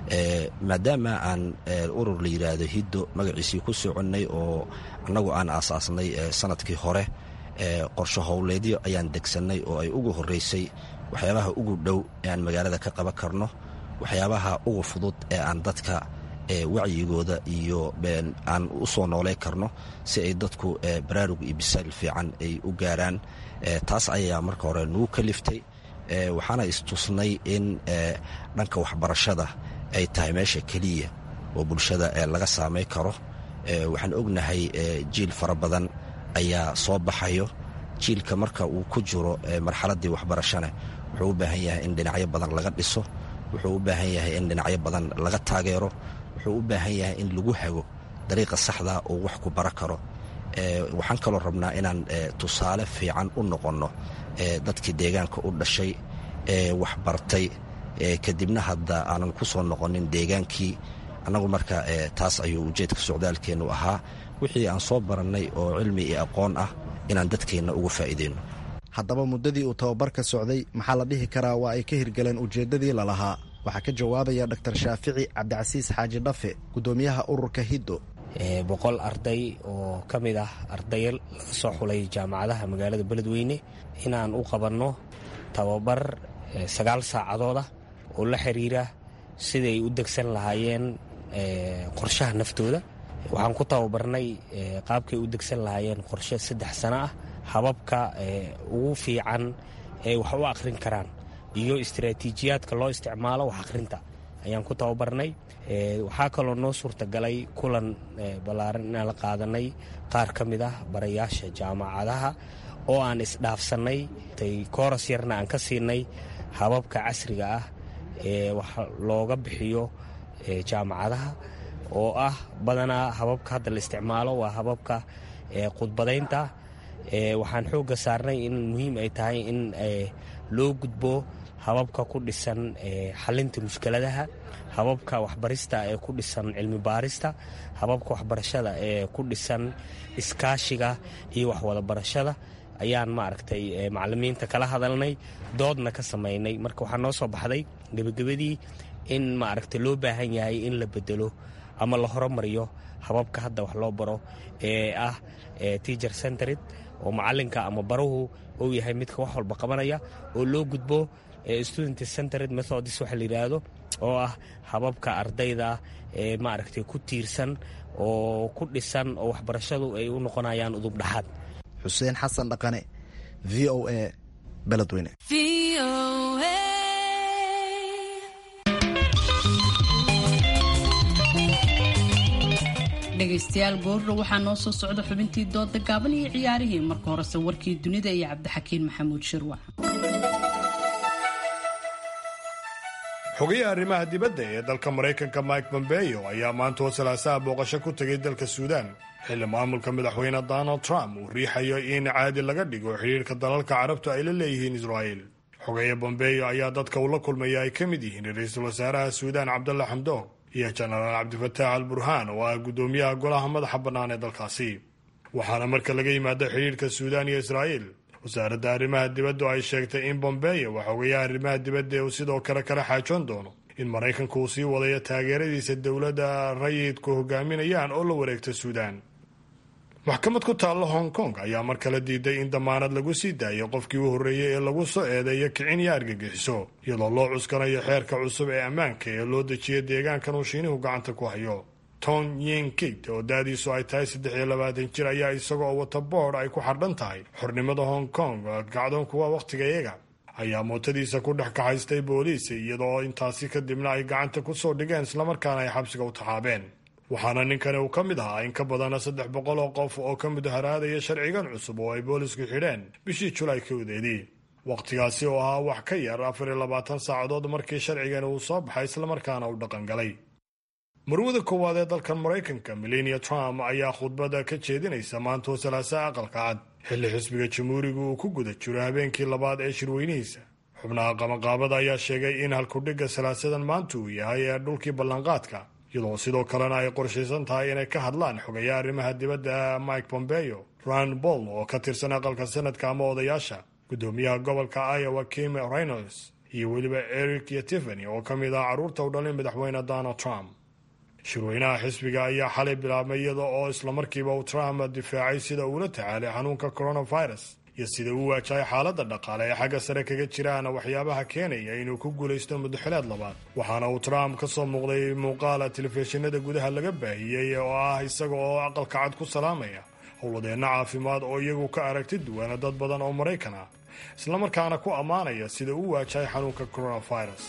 Speaker 14: maadaama aan urur la yidhaahdo hiddo magaciisii ku soconnay oo annagu aan aasaasnay sanadkii hore qorsho howleedyo ayaan degsannay oo ay ugu horraysay waxyaabaha ugu dhow ee aan magaalada ka qaban karno waxyaabaha ugu fudud ee aan dadka wacyigooda iyo aan u soo noolay karno si ay dadku baraarug iyo bisaal fiican ay u gaaraan taas ayaa marka hore nugu kaliftay waxaana istusnay in dhanka waxbarashada ay tahay meesha keliya oo bulshada laga saamay karo waxaan ognahay jiil fara badan ayaa soo baxayo jiilka marka uu ku jiro marxaladdii waxbarashana wuxuu u baahan yahay in dhinacyo badan laga dhiso wuxuu u baahan yahay in dhinacyo badan laga taageero wuxuu u baahan yahay in lagu hago dariiqa saxda uu wax ku bara karo waxaan kaloo rabnaa inaan tusaale fiican u noqonno dadkii deegaanka u dhashay ee waxbartay kadibna hadda aanan ku soo noqonin deegaankii annagu marka taas ayuu ujeedka socdaalkeennu ahaa wixii aan soo barannay oo cilmi iyo aqoon ah inaan dadkeenna uga faa'iideyno
Speaker 11: haddaba muddadii uu tababarka socday maxaa la dhihi karaa waa ay ka hirgaleen ujeeddadii lalahaa waxaa ka jawaabaya dr shaafici cabdicasiis xaaji dhafe guddoomiyaha ururka hiddo
Speaker 12: boqol arday oo ka mid ah arday laga soo xulay jaamacadaha magaalada beledweyne inaan u qabanno tababar sagaal saacadooda oo la xiriira siday u degsan lahaayeen qorshaha naftooda waxaan ku tababarnay qaabkay u degsan lahaayeen qorshe saddex sano ah hababka ugu fiican ee wax u akhrin karaan iyo istaraatiijiyaadka loo isticmaalo wax akhrinta ayaan ku tababarnay waxaa kaloo noo suurtagalay kulan ballaaran inaan la qaadanay qaar ka mid ah barayaasha jaamacadaha oo aan isdhaafsannay kooras yarna aan ka siinay hababka casriga ah ee wax looga bixiyo jaamacadaha oo ah badanaa hababka hadda la isticmaalo waa hababka khudbadaynta waxaan xoogga saarnay in muhiim ay tahay in loo gudbo hababka ku dhisan xalinta mushkiladaha hababka waxbarista ee ku dhisan cilmi baarista hababka waxbarashada ee ku dhisan iskaashiga iyo waxwada barashada ayaan maaragtay macalimiinta kala hadalnay doodna ka samaynay marka waxaa noo soo baxday gebagabadii in maaragtay loo baahan yahay in la bedelo ama la horumariyo hababka hadda wax loo baro ee ah teacher centered oo macalinka ama baruhu uu yahay midka wax walba qabanaya oo loo gudbo student centered methodis waxa la yidhaahdo oo ah hababka ardayda ee maaragtay ku tiirsan oo ku dhisan oo waxbarashadu ay u noqonayaan udub dhaxaad
Speaker 11: xuseen xasan dhaqane v o a beledweyne
Speaker 2: dhegaystayaal goorro waxaa noo soo socda xubintii dooda gaaban iyo ciyaarihii marka horese warkii dunida iyo cabdixakiin maxamuud shirwac
Speaker 5: xogayaha arrimaha dibadda ee dalka maraykanka mike pompeo ayaa maanta oo salaasaha booqasho ku tegay dalka suudaan xilli maamulka madaxweyne donald trump uu riixayo in caadi laga dhigo xidhiirka dalalka carabtu ay la leeyihiin israa'il xogeeye bombeyo ayaa dadka uu la kulmaya ay ka mid yihiin ra-iisul wasaaraha suudaan cabdalla xamdoog iyo jenaraal cabdifataax al burhaan oo ah guddoomiyaha golaha madaxa bannaan ee dalkaasi waxaana marka laga yimaado xidhiirka suudaan iyo israa'iil wasaaradda arrimaha dibaddu ay sheegtay in bombeyo waa xogeyaha arrimaha dibadda uu sidoo kale kala xaajoon doono in maraykanku uu sii wadayo taageeradiisa dowladda rayidku hogaaminayaan oo la wareegta suudaan maxkamad ku taalla hong kong ayaa mar kale diiday in damaanad lagu sii daayo qofkii u horreeyey ee lagu soo eedeeyo kicin iyo argagixiso iyadoo loo cuskanayo xeerka cusub ee ammaanka ee loo dejiyo deegaankan uu shiinuhu gacanta ku hayo ton yin kid oo da-diisu ay tahay saddex iyo labaatan jir ayaa isagoo wata boodh ay ku xardhan tahay xornimada hong kong gacdoonkuwa wakhtiga iyaga ayaa mootadiisa ku dhex kaxaystay booliis iyadoo intaasi kadibna ay gacanta ku soo dhigeen islamarkaana ay xabsiga u taxaabeen waxaana ninkani uu ka mid ahaa in ka badana saddex boqol oo qof oo ka mudaharaadaya sharcigan cusub oo ay boolisku xidheen bishii julaay kowdeedii wakhtigaasi oo ahaa wax ka yar afar iyo labaatan saacadood markii sharcigani uu soo baxay islamarkaana uu dhaqangalay marwada koowaad ee dalkan maraykanka melania trump ayaa khudbada ka jeedinaysa maantoo salaasa aqalka cad xilli xisbiga jamhuuriga uu ku guda jiro habeenkii labaad ee shirweynihiisa xubnaha qabanqaabada ayaa sheegay in halkudhigga salaasadan maanta uu yahay ee dhulkii ballanqaadka iyadoo sidoo kalena ay qorshaysan tahay inay ka hadlaan xogayaha arrimaha dibadda mike pompeo ran boll oo ka tirsan aqalka sanadka ama odayaasha guddoomiyaha gobolka iowa kim reynolds iyo weliba eric iyo tiffany oo ka mid ah carruurta u dhalin madaxweyne donald trump shirweynaha xisbiga ayaa xalay bilaabmay iyada oo islamarkiiba uu trump difaacay sida uula tacaalay xanuunka coronavirus iyo sida uu waajahay xaaladda dhaqaale ee xagga sare kaga jiraana waxyaabaha keenaya inuu ku guulaysto muddaxileed labaad waxaana uu trump ka soo muuqday muuqaala telefishinada gudaha laga baahiyey oo ah isaga oo aqalka cad ku salaamaya howladeenna caafimaad oo iyagu ka aragti duwana dad badan oo maraykan ah islamarkaana ku ammaanaya sida uu waajahay xanuunka coronavirus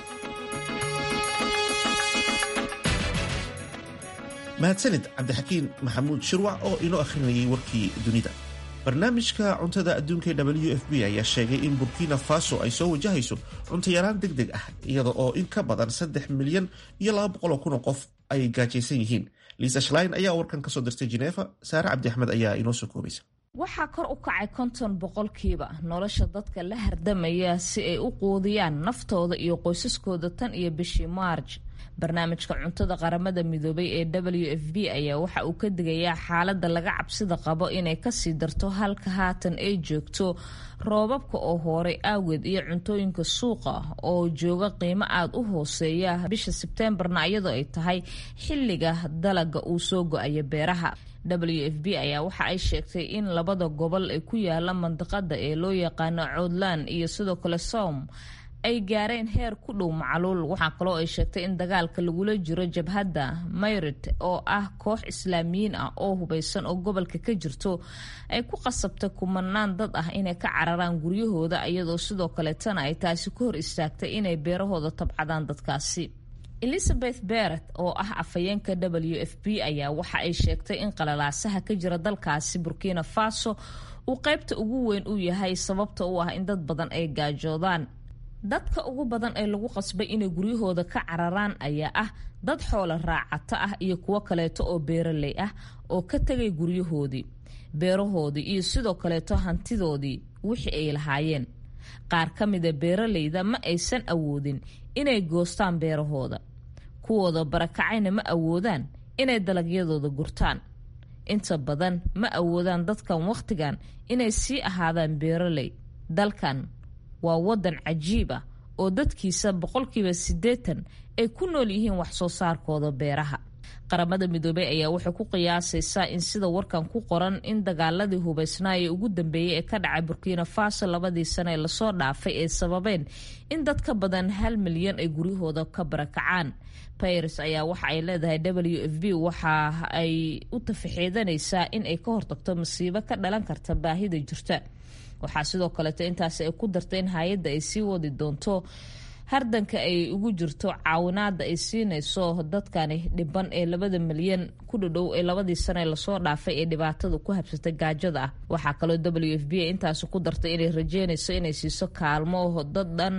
Speaker 1: mahadsanid cabdixakiin maxamuud shirwac oo inoo akhrinayay warkii dunida barnaamijka cuntada adduunka e w f b ayaa sheegay in burkina faso ay soo wajahayso cuntayaraan deg deg ah iyada oo in ka badan saddex milyan iyo laba boqol oo kun oo qof ay gaajaysan yihiin liisa shlein ayaa warkan kasoo dirtay jineefa saare cabdi axmed ayaa inoo soo koobaysa
Speaker 15: waxaa kor u kacay konton boqolkiiba nolosha dadka la hardamaya si ay u quudiyaan naftooda iyo qoysaskooda tan iyo bishii maarj barnaamijka cuntada qaramada midoobay ee w f b ayaa waxa uu ka digayaa xaaladda laga cabsida qabo inay kasii darto halka haatan ay joogto roobabka oo horay aageed iyo cuntooyinka suuqa oo jooga qiimo aada u hooseeya bisha sebteembarna iyadoo ay tahay xilliga dalaga uu soo go-ayo beeraha w f b ayaa waxa ay sheegtay in labada gobol ee ku yaala mandiqada ee loo yaqaano coodland iyo sidoo kale som ay gaareen heer ku dhow macluul waxaa kaloo ay sheegtay in dagaalka lagula jiro jabhadda mayrid oo ah koox islaamiyiin ah oo hubeysan oo gobolka ka jirto ay ku qasabtay kumanaan dad ah inay ka cararaan guryahooda iyadoo sidoo kaleetana ay taasi ku hor istaagtay inay beerahooda tabcadaan dadkaasi elizabeth beret oo ah afhayeenka w f b ayaa waxa ay sheegtay in qalalaasaha ka jira dalkaasi burkina faso uu qaybta ugu weyn u yahay sababta u ah in dad badan ay gaajoodaan dadka ugu badan ee lagu qasbay inay guryahooda ka cararaan ayaa ah dad xoola raacato ah iyo kuwo kaleeto oo beeraley ah oo ka tegay guryahoodii beerahoodii iyo sidoo kaleeto hantidoodii wixii ay lahaayeen qaar ka mida beeraleyda ma aysan awoodin inay goostaan beerahooda kuwooda barakacayna ma awoodaan inay dalagyadooda gurtaan inta badan ma awoodaan dadkan wakhtigan inay sii ahaadaan beeraley dalkan waa wadan cajiib ah oo dadkiisa boqolkiiba siddeetan ay ku nool yihiin wax soo saarkooda beeraha qaramada midoobey ayaa waxay ku qiyaasaysaa in sida warkan ku qoran in dagaaladii hubeysnaaya ugu dambeeyey ee ka dhacay burkina faso labadii sane ee lasoo dhaafay ay sababeen in dad ka badan hal milyan ay guryahooda ka barakacaan baris ayaa waxa ay leedahay w f b waxa ay u tafaxiidanaysaa in ay ka hortagto masiibo ka dhalan karta baahida jirta waxaa sidoo kaleeto intaasi ay ku dartay in hay-adda ay sii wadi doonto hardanka ay ugu jirto caawinaada ay siinayso dadkani dhiban ee labada milyan ku dhadhow ee labadii sane lasoo dhaafay ee dhibaatada ku habsatay gaajada ah waxaa kaloo w f b intaasi ku dartay inay rajeynayso inay siiso kaalmo dad dhan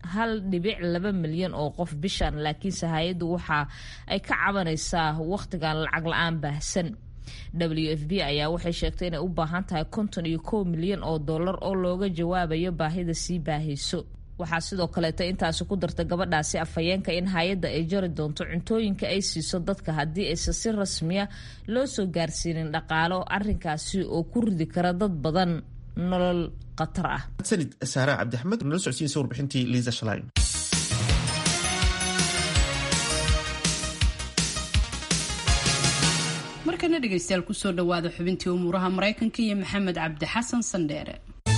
Speaker 15: hal dhibic laba milyan oo qof bishan laakiinse hay-addu waxa ay ka cabanaysaa wakhtigan lacag la-aan baahsan w f b ayaa waxay sheegtay inay u baahan tahay konton iyo kow milyan oo dollar oo looga jawaabayo baahida sii baahayso waxaa sidoo kaleeta intaasi ku darta gabadhaasi afhayeenka in hay-adda ay jari doonto cuntooyinka ay siiso dadka haddii aysan si rasmiya loo soo gaarsiinin dhaqaalo arinkaasi oo ku ridi kara dad badan nolol khatar ah
Speaker 1: sanid saara cabdixmed nala socodsiinsa warbixintii liisa shalayn
Speaker 2: markana dhegaystayaal kusoo dhawaada xubintii umuuraha maraykanka iyo maxamed cabdi xasan sandheere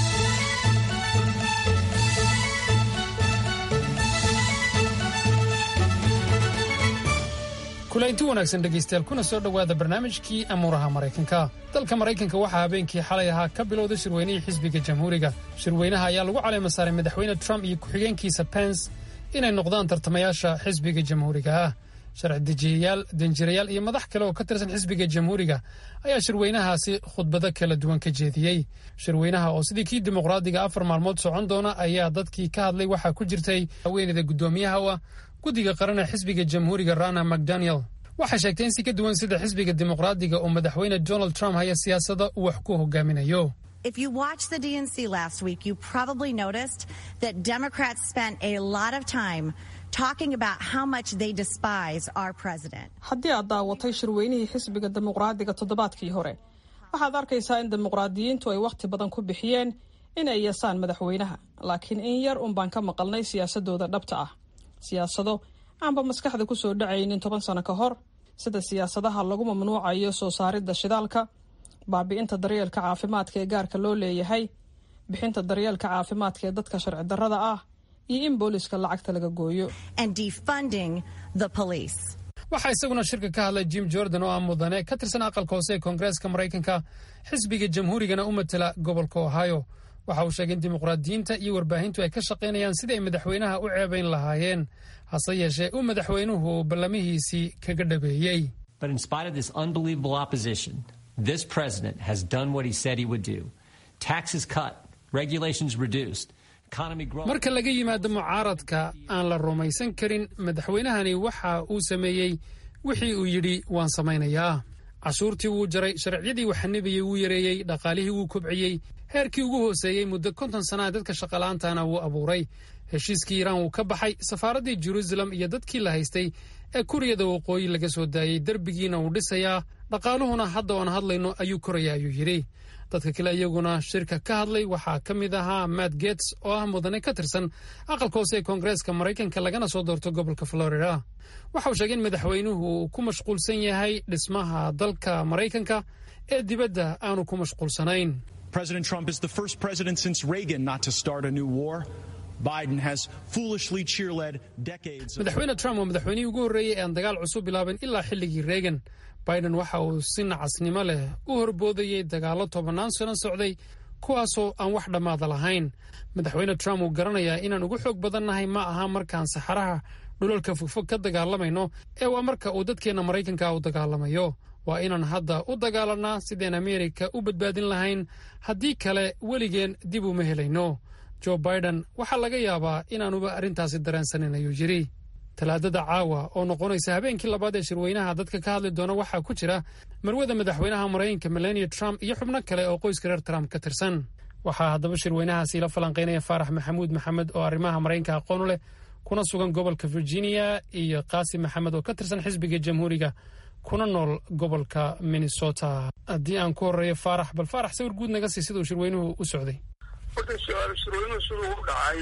Speaker 16: kulaynti wanaagsan dhegaystayaal kuna soo dhowaada barnaamijkii amuuraha maraykanka dalka maraykanka waxaa habeenkii xalay ahaa ka bilowday shirweynihii xisbiga jamhuuriga shirweynaha ayaa lagu caleema saaray madaxweyne trump iyo ku-xigeenkiisa pence inay noqdaan tartamayaasha xisbiga jamhuuriga ah sharci dejiyayaal danjirayaal iyo madax kale oo ka tirsan xisbiga jamhuuriga ayaa shirweynahaasi khudbado kala duwan ka jeediyey shirweynaha oo sidii kii dimuqraadiga afar maalmood socon doona ayaa dadkii ka hadlay waxaa ku jirtay haweeneyda guddoomiyaha u ah guddiga qaran ee xisbiga jamhuuriga rana macdaniel waxay sheegtay in si ka duwan sida xisbiga dimuqraadiga oo madaxweyne donald trump haya siyaasada uu wax ku hogaaminayo
Speaker 17: If you watched the DNC last week, you probably noticed that Democrats spent a lot of time talking about how much they despise our president.
Speaker 18: haddii aad daawatay shirweynihii xisbiga dimuqraadiga toddobaadkii hore waxaad arkaysaa in dimuqraadiyiintu ay wakhti badan ku bixiyeen in ay yeesaan madaxweynaha laakiin in yar un baan ka maqalnay siyaasadooda dhabta ah siyaasado aanba maskaxda ku soo dhacaynin toban sano ka hor sida siyaasadaha lagu mamnuucayo soo saaridda shidaalka baabi'inta daryeelka caafimaadka ee gaarka loo leeyahay bixinta daryeelka caafimaadka ee dadka sharci darrada ah iyo in booliska lacagta laga gooyo
Speaker 17: and defunding the police.
Speaker 16: waxaa isaguna shirka ka hadlay jim jordan oo ah mudane ka tirsan aqalka hoose ee koongareeska maraykanka xisbiga jamhuurigana u matela gobolka ohio waxa uu sheegay in dimuqraadiyiinta iyo warbaahintu ay ka shaqaynayaan sidii ay madaxweynaha u ceebayn lahaayeen hase yeeshee uu madaxweynuhu ballamihiisii kaga dhabeeyey
Speaker 19: But in spite of this unbelievable opposition, this president has done what he said he would do taxes cut, regulations reduced, economy growing.
Speaker 16: marka laga yimaado mucaaradka aan la rumaysan karin madaxweynahani waxa uu sameeyey wixii uu yidhi waan samaynayaa cashuurtii wuu jaray sharciyadii uu xanibiyey wuu yareeyey dhaqaalihii wuu kobciyey heerkii ugu hooseeyey muddo konton sannaha dadka shaqala'aantana wuu abuuray heshiiskii iiraan wuu ka baxay safaaraddii jeruusalem iyo dadkii la haystay ee kuriyada waqooyi laga soo daayey derbigiina wuu dhisayaa dhaqaaluhuna hadda oon hadlayno ayuu koraya ayuu yidhi dadka kale iyaguna shirka ka hadlay waxaa ka mid ahaa matt gets oo ah mudane ka tirsan aqalka hoose ee koongareeska maraykanka lagana soo doorto gobolka florida waxa uu sheegay in madaxweynuhu uu ku mashquulsan yahay dhismaha dalka maraykanka ee dibadda aanu ku mashquulsanayn
Speaker 20: President Trump is the first president since Reagan not to start a new war. Biden has foolishly cheerled decades of
Speaker 16: madaxweyne trump waa madaxweynihii ugu horreeyey ee aan dagaal cusub bilaabin ilaa xilligii reagan biden waxa uu si nacasnimo leh u horboodayey dagaallo tobannaan sano socday kuwaasoo aan wax dhammaada lahayn madaxweyne trump uu garanayaa inaan ugu xoog badannahay ma aha markaan saxaraha dhulalka fogfog ka dagaalamayno ee waa marka uu dadkeenna maraykanka u dagaalamayo waa inaan hadda u dagaalanaa sideen ameerika u badbaadin lahayn haddii kale weligeen dib uma helayno joe biden waxaa laga yaabaa inaanuba arrintaasi dareensanin ayuu yidhi talaadada caawa oo noqonaysa habeenkii labaad ee shirweynaha dadka ka hadli doona waxaa ku jira marwada madaxweynaha maraykanka melania trump iyo xubno kale oo qoyska reer trump ka tirsan waxaa haddaba shirweynahaasi la falanqaynaya faarax maxamuud maxamed oo arrimaha maraykanka aqoon u leh kuna sugan gobolka virginia iyo qaasim maxamed oo ka tirsan xisbiga jamhuuriga kuna nool gobolka minnesota haddii aan ku horeeyo faarax bal faarax sawir guud naga sii siduu shirweynuhu u socday
Speaker 3: horta shirweynuhu siduu u dhacay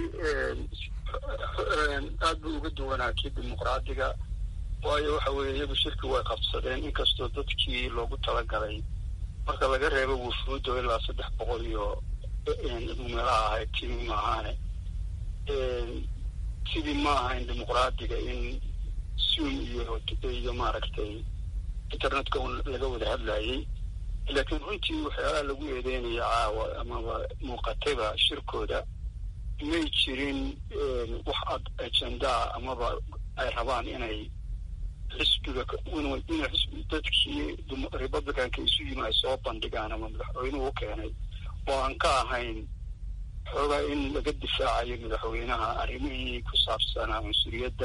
Speaker 3: aad buu uga duwanaa kii dimuqraadiga waayo waxa weeye iyagu shirki way qabsadeen inkastoo dadkii loogu talagalay marka laga reebo wufuuddo ilaa saddex boqol iyo meelaha ahayd timi maahaane sidii ma ahayn dimuqraadiga in zoom iyo iyo maaragtay internetka un laga wada hadlayay laakiin runtii waxyaalaha lagu eedeynaya caawa amaba muuqatayba shirkooda may jirin wax ad ajendaa amaba ay rabaan inay xisbiga inay xisbi dadkii republicanka isu yimi ay soo bandhigaan ama madaxweynuhu u keenay oo aan ka ahayn xoogaa in laga difaacayo madaxweynaha arrimihii ku saabsanaa cunsuriyadda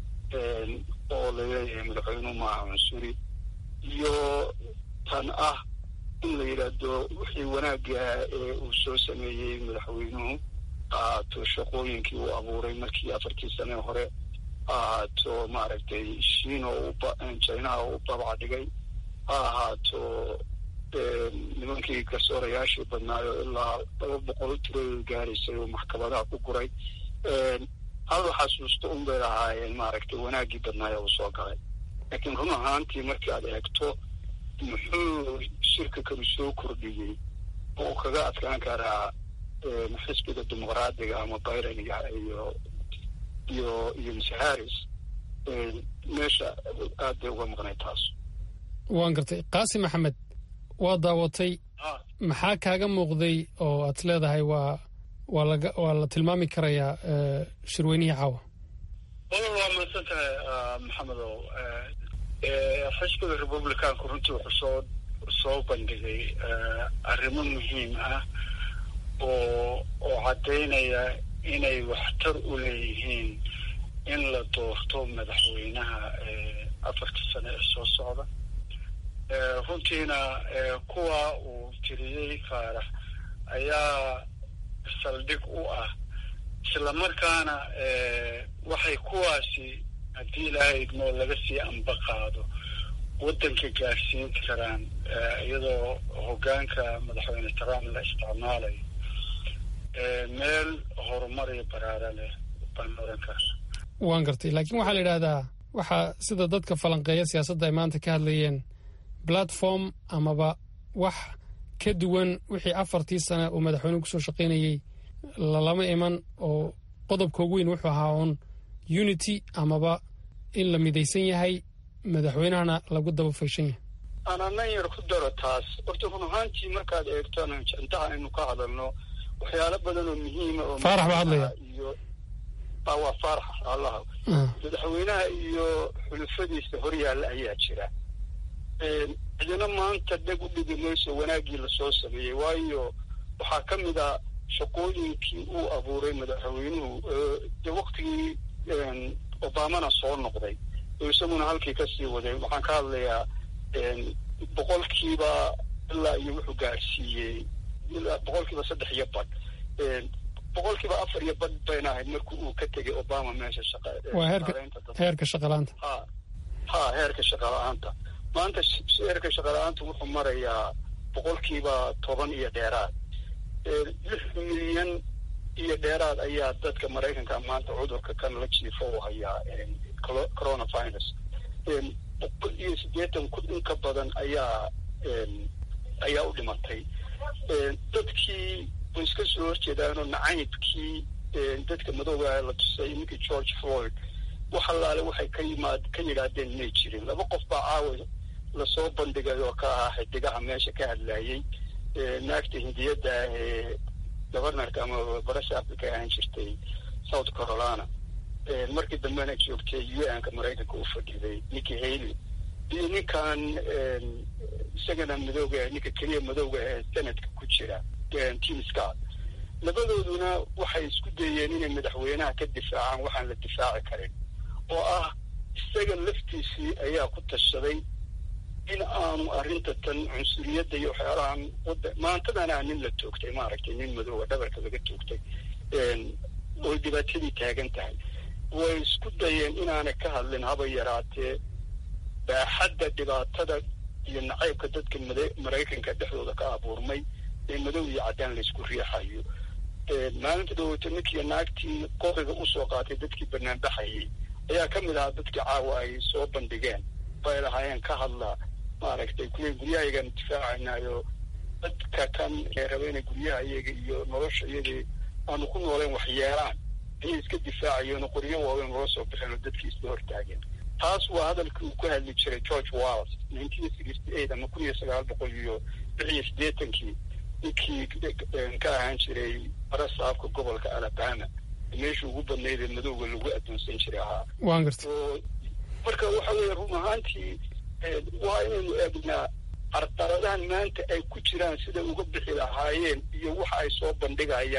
Speaker 3: oo laleeyahay madaxweynuhu maaha cunsuri iyo tan ah in la yidhaahdo wixii wanaagga ee uu soo sameeyey madaxweynuhu ahaato shaqooyinkii uu abuuray markii afartii sane hore ahaato maaragtay shiino jinaha uu babac dhigay ha ahaato nimankii garsoorayaashii badnaayo ilaa laba boqol tiradooda gaaraysay oo maxkamadaha ku guray hal xasuusto un bay lahaayeen maaragtay wanaaggii badnaayo uu soo galay laakiin run ahaantii markii aad eegto muxuu shirka kanu soo kordhiyey oo uu kaga adkaan karaa xisbiga dimuqraadiga ama byraniga iyo iyo iyo mise harris meesha aad bay uga maqnay taas
Speaker 16: waan gartay qaasi maxamed waa daawatay maxaa kaaga muuqday oo aad leedahay waa waa laga waa la tilmaami karayaa shirweynihii caawa
Speaker 3: walal waa mahadsan tahay maxamedow xisbiga republicanku runtii wuxuu soo soo bandhigay arrimo muhiim ah oo oo caddaynaya inay waxtar u leeyihiin in la doorto madaxweynaha afartii sane ee soo socda runtiina kuwa uu tiriyey faarax ayaa saldhig u ah isla markaana waxay kuwaasi haddii ilaahay idmoo laga sii amba qaado waddanka gaarsiin karaan iyadoo hoggaanka madaxweyne trump la isticmaalayo meel horumar iyo baraara leh baan oran karna
Speaker 16: waan gartay laakiin waxaa la yidhaahdaa waxaa sida dadka falanqeeya siyaasadda ay maanta ka hadlayeen platform amaba wax ka duwan wixii afartii sane uu madaxweynuhu kusoo shaqaynayey lalama iman oo qodobka ugu weyn wuxuu ahaa uun unity amaba in la midaysan yahay madaxweynahana lagu daba fayshan yahay
Speaker 3: ananan yar ku daro taas horta run ahaantii markaad eegtona jantaha aynu ka hadalno waxyaalo badan oo muhiima oo
Speaker 16: faarax baa hadlaya
Speaker 3: iyo waa faarax allaha madaxweynaha iyo xulufadiisa horyaalla ayaa jira cidina maanta dheg u dhigi mayso wanaaggii lasoo sameeyey waayo waxaa ka mid a shaqooyinkii uu abuuray madaxweynuhu de waktigii obamana soo noqday oo isaguna halkii kasii waday waxaan ka hadlayaa boqolkiiba ilaa iyo wuxuu gaarsiiyey ilaa boqolkiiba saddex iyo badh boqolkiiba afar iyo badh bayna ahayd markii uu ka tegay obama meesha shaqa
Speaker 16: waa heerka heerka shaqalaanta
Speaker 3: ha ha heerka shaqala-aanta maanta heerka shaqala-aanta wuxuu marayaa boqolkiiba toban iyo dheeraad lix milyan iyo dheeraad ayaa dadka maraykanka maanta cudurka kan la jiifo u hayaa coronavirus boqol iyo siddeetan kun in ka badan ayaa ayaa u dhimatay dadkii way iska soo horjeedaanoo nacaybkii dadka madooga la tusay ninkii george floyd wax allaale waxay ka yimaad ka yidhaahdeen may jirin laba qof baa caawa lasoo bandhigay oo ka ahaa xidigaha meesha ka hadlayey naagta hindiyadda ah ee governorka ama barasha africa ahaan jirtay south carolina markii dambena joogtay u n ka maraykanka u fadhiday ninkii haley iyo ninkan isagana madooga ninka keliya madowga ee senadka ku jira tim scott labadooduna waxay isku dayeen inay madaxweynaha ka difaacaan waxaan la difaaci karin oo ah isaga laftiisii ayaa ku tashaday in aanu arrinta tan cunsuriyadda iyo waxyaalahan maantadana nin la toogtay maaragtay nin madooga dhabarka laga toogtay oo dhibaatadii taagan tahay way isku dayeen inaanay ka hadlin haba yaraatee baaxadda dhibaatada iyo nacaybka dadka maraykanka dhexdooda ka abuurmay ee madow iyo caddaan laysku riixayo maalinta dhaweyto ninkii naagtii qoriga usoo qaatay dadkii banaanbaxayay ayaa ka mid ahaa dadkii caawa ay soo bandhigeen bay lahaayeen ka hadla maaragtay kuway guryahayagaan difaacaynaayo dadka kan raba inay guryaha iyaga iyo nolosha iyagii aanu ku nooleen wax yeelaan ayay iska difaacayeen oo qoryo waaweyn loo soo bixeen oo dadkii isla hortaageen taas waa hadalkii uu ku hadli jiray george walls nineteen sixty eight ama kun iyo sagaal boqol iyo lix iyo siddeetankii ninkii ka ahaan jiray barasaabka gobolka alabama meesha ugu badnayd ee madowga lagu addoonsan jiray ahaa
Speaker 16: waan garta
Speaker 3: marka waxa weeye run ahaantii waa inaynu eegnaa carqaladahan maanta ay ku jiraan siday uga bixi lahaayeen iyo waxa ay soo bandhigayaan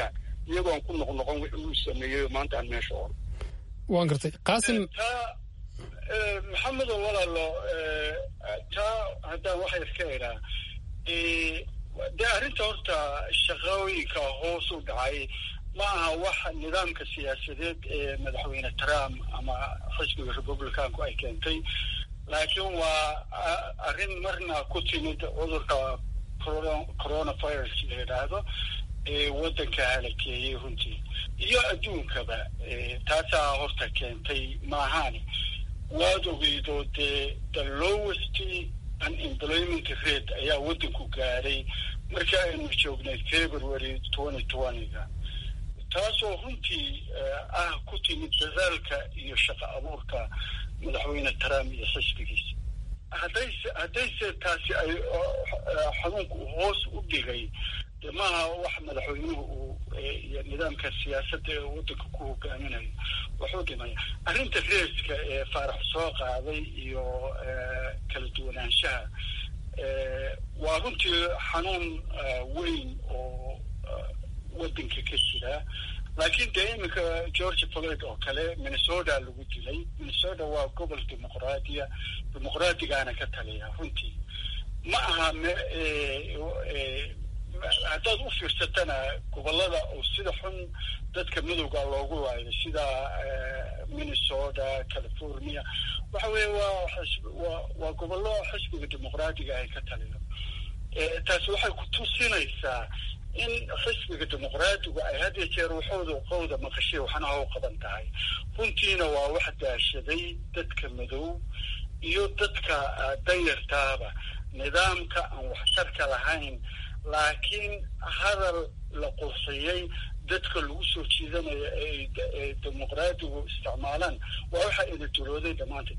Speaker 3: iyagoon ku noqnoqon wixii uu sameeyey maanta aan meesha oro
Speaker 16: waan gartay qaasim
Speaker 3: taa maxamedo walaalo taa haddaan waxa iska idhaa dee arrinta horta shaqooyinka hoos u dhacay ma aha wax nidaamka siyaasadeed ee madaxweyne trump ama xisbiga republicanku ay keentay laakiin waa arrin marna ku timid cudurka coronavirus la yidhaahdo ee waddanka halakeeyey runtii iyo adduunkaba taasaa horta keentay maahaani waad ogeydo dee the lowest unemployment rate ayaa waddanku gaadhay markii aynu joognay february twenty twentyga taasoo runtii ah ku timid dadaalka iyo shaqo abuurka madaxweyne trump iyo xisbigiisa haddayse haddayse taasi ay xanuunku hoos u dhigay de maaha wax madaxweynuhu uu iyo nidaamka siyaasadda ee waddanka ku hogaaminayo wuxuu dhimaya arrinta reeska ee faarax soo qaaday iyo kala duwanaanshaha waa runtii xanuun weyn oo waddanka ka jira laakiin dee iminka george floyd oo kale minnesota lagu dilay minnesota waa gobol dimuqraadiya dimuqraadigaana ka taliya runtii ma aha m haddaad u fiirsatana gobolada oo sida xun dadka madowga loogu laayo sida minnesota california waxa weeye waa waa waa gobollo xisbiga dimuqraadiga ay ka taliyo taasi waxay ku tusinaysaa in xisbiga dimuqraadigu ay had iyo jeer waxooda qowda maqashay waxna ha u qaban tahay runtiina waa wax daashaday dadka madow iyo dadka danyartaaba nidaamka aan waxtarka lahayn laakiin hadal la qurxiyey dadka lagu soo jiidanayo ee dimuqraadigu isticmaalaan waa waxa ina dulooday dhammaanteed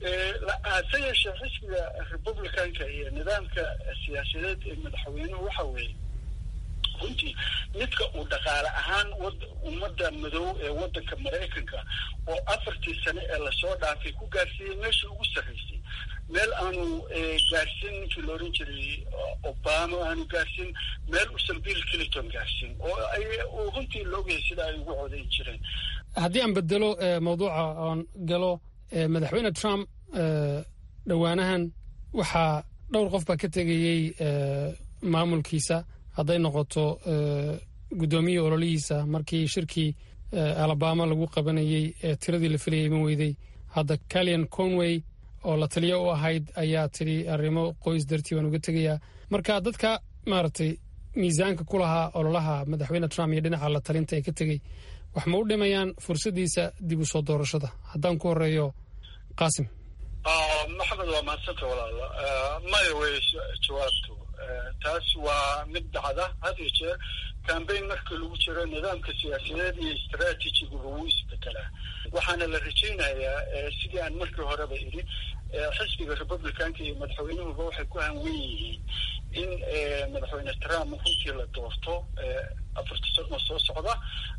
Speaker 3: hase yeeshee xisbiga republicanka iyo nidaamka siyaasadeed ee madaxweynuhu waxa weeye runtii midka uu dhaqaale ahaan ummadda madow ee waddanka maraykanka oo afartii sane ee lasoo dhaafay ku gaarsiiyey meeshii ugu sarraysay meel aanu gaarsiin ninkii la odhan jiray obama aanu gaarsiin meel usan bill clinton gaarsiin oo ay runtii la ogyahay sida ay ugu codayn jireen
Speaker 16: haddii aan bedelo mawduuca oon galo madaxweyne trump dhowaanahan waxaa dhowr qof baa ka tegayey maamulkiisa hadday noqoto guddoomiyihii ololihiisa markii shirkii alabama lagu qabanayey ee tiradii la filayay iman weyday hadda calian conway oo la taliyo u ahayd ayaa tidhi arrimo qoys dartii baan uga tegayaa marka dadka maaragtay miisaanka ku lahaa ololaha madaxweyne trump iyo dhinaca la talinta ee ka tegey wax ma u dhimayaan fursaddiisa dib u soo doorashada haddaan ku horeeyo qaasim
Speaker 3: maxamed waa mahadsanta walaalo maya wey jawaabtu taas waa mid dhacda had iyo jeer cambayn marka lagu jiro nidaamka siyaasadeed iyo istraatijiguba wuu isbedelaa waxaana la rajaynayaa sidii aan markii horeba idhi xisbiga republicanka iyo madaxweynuhuba waxay ku hanwen yihiin in madaxweyne trump runtii la doorto afarta sano soo socda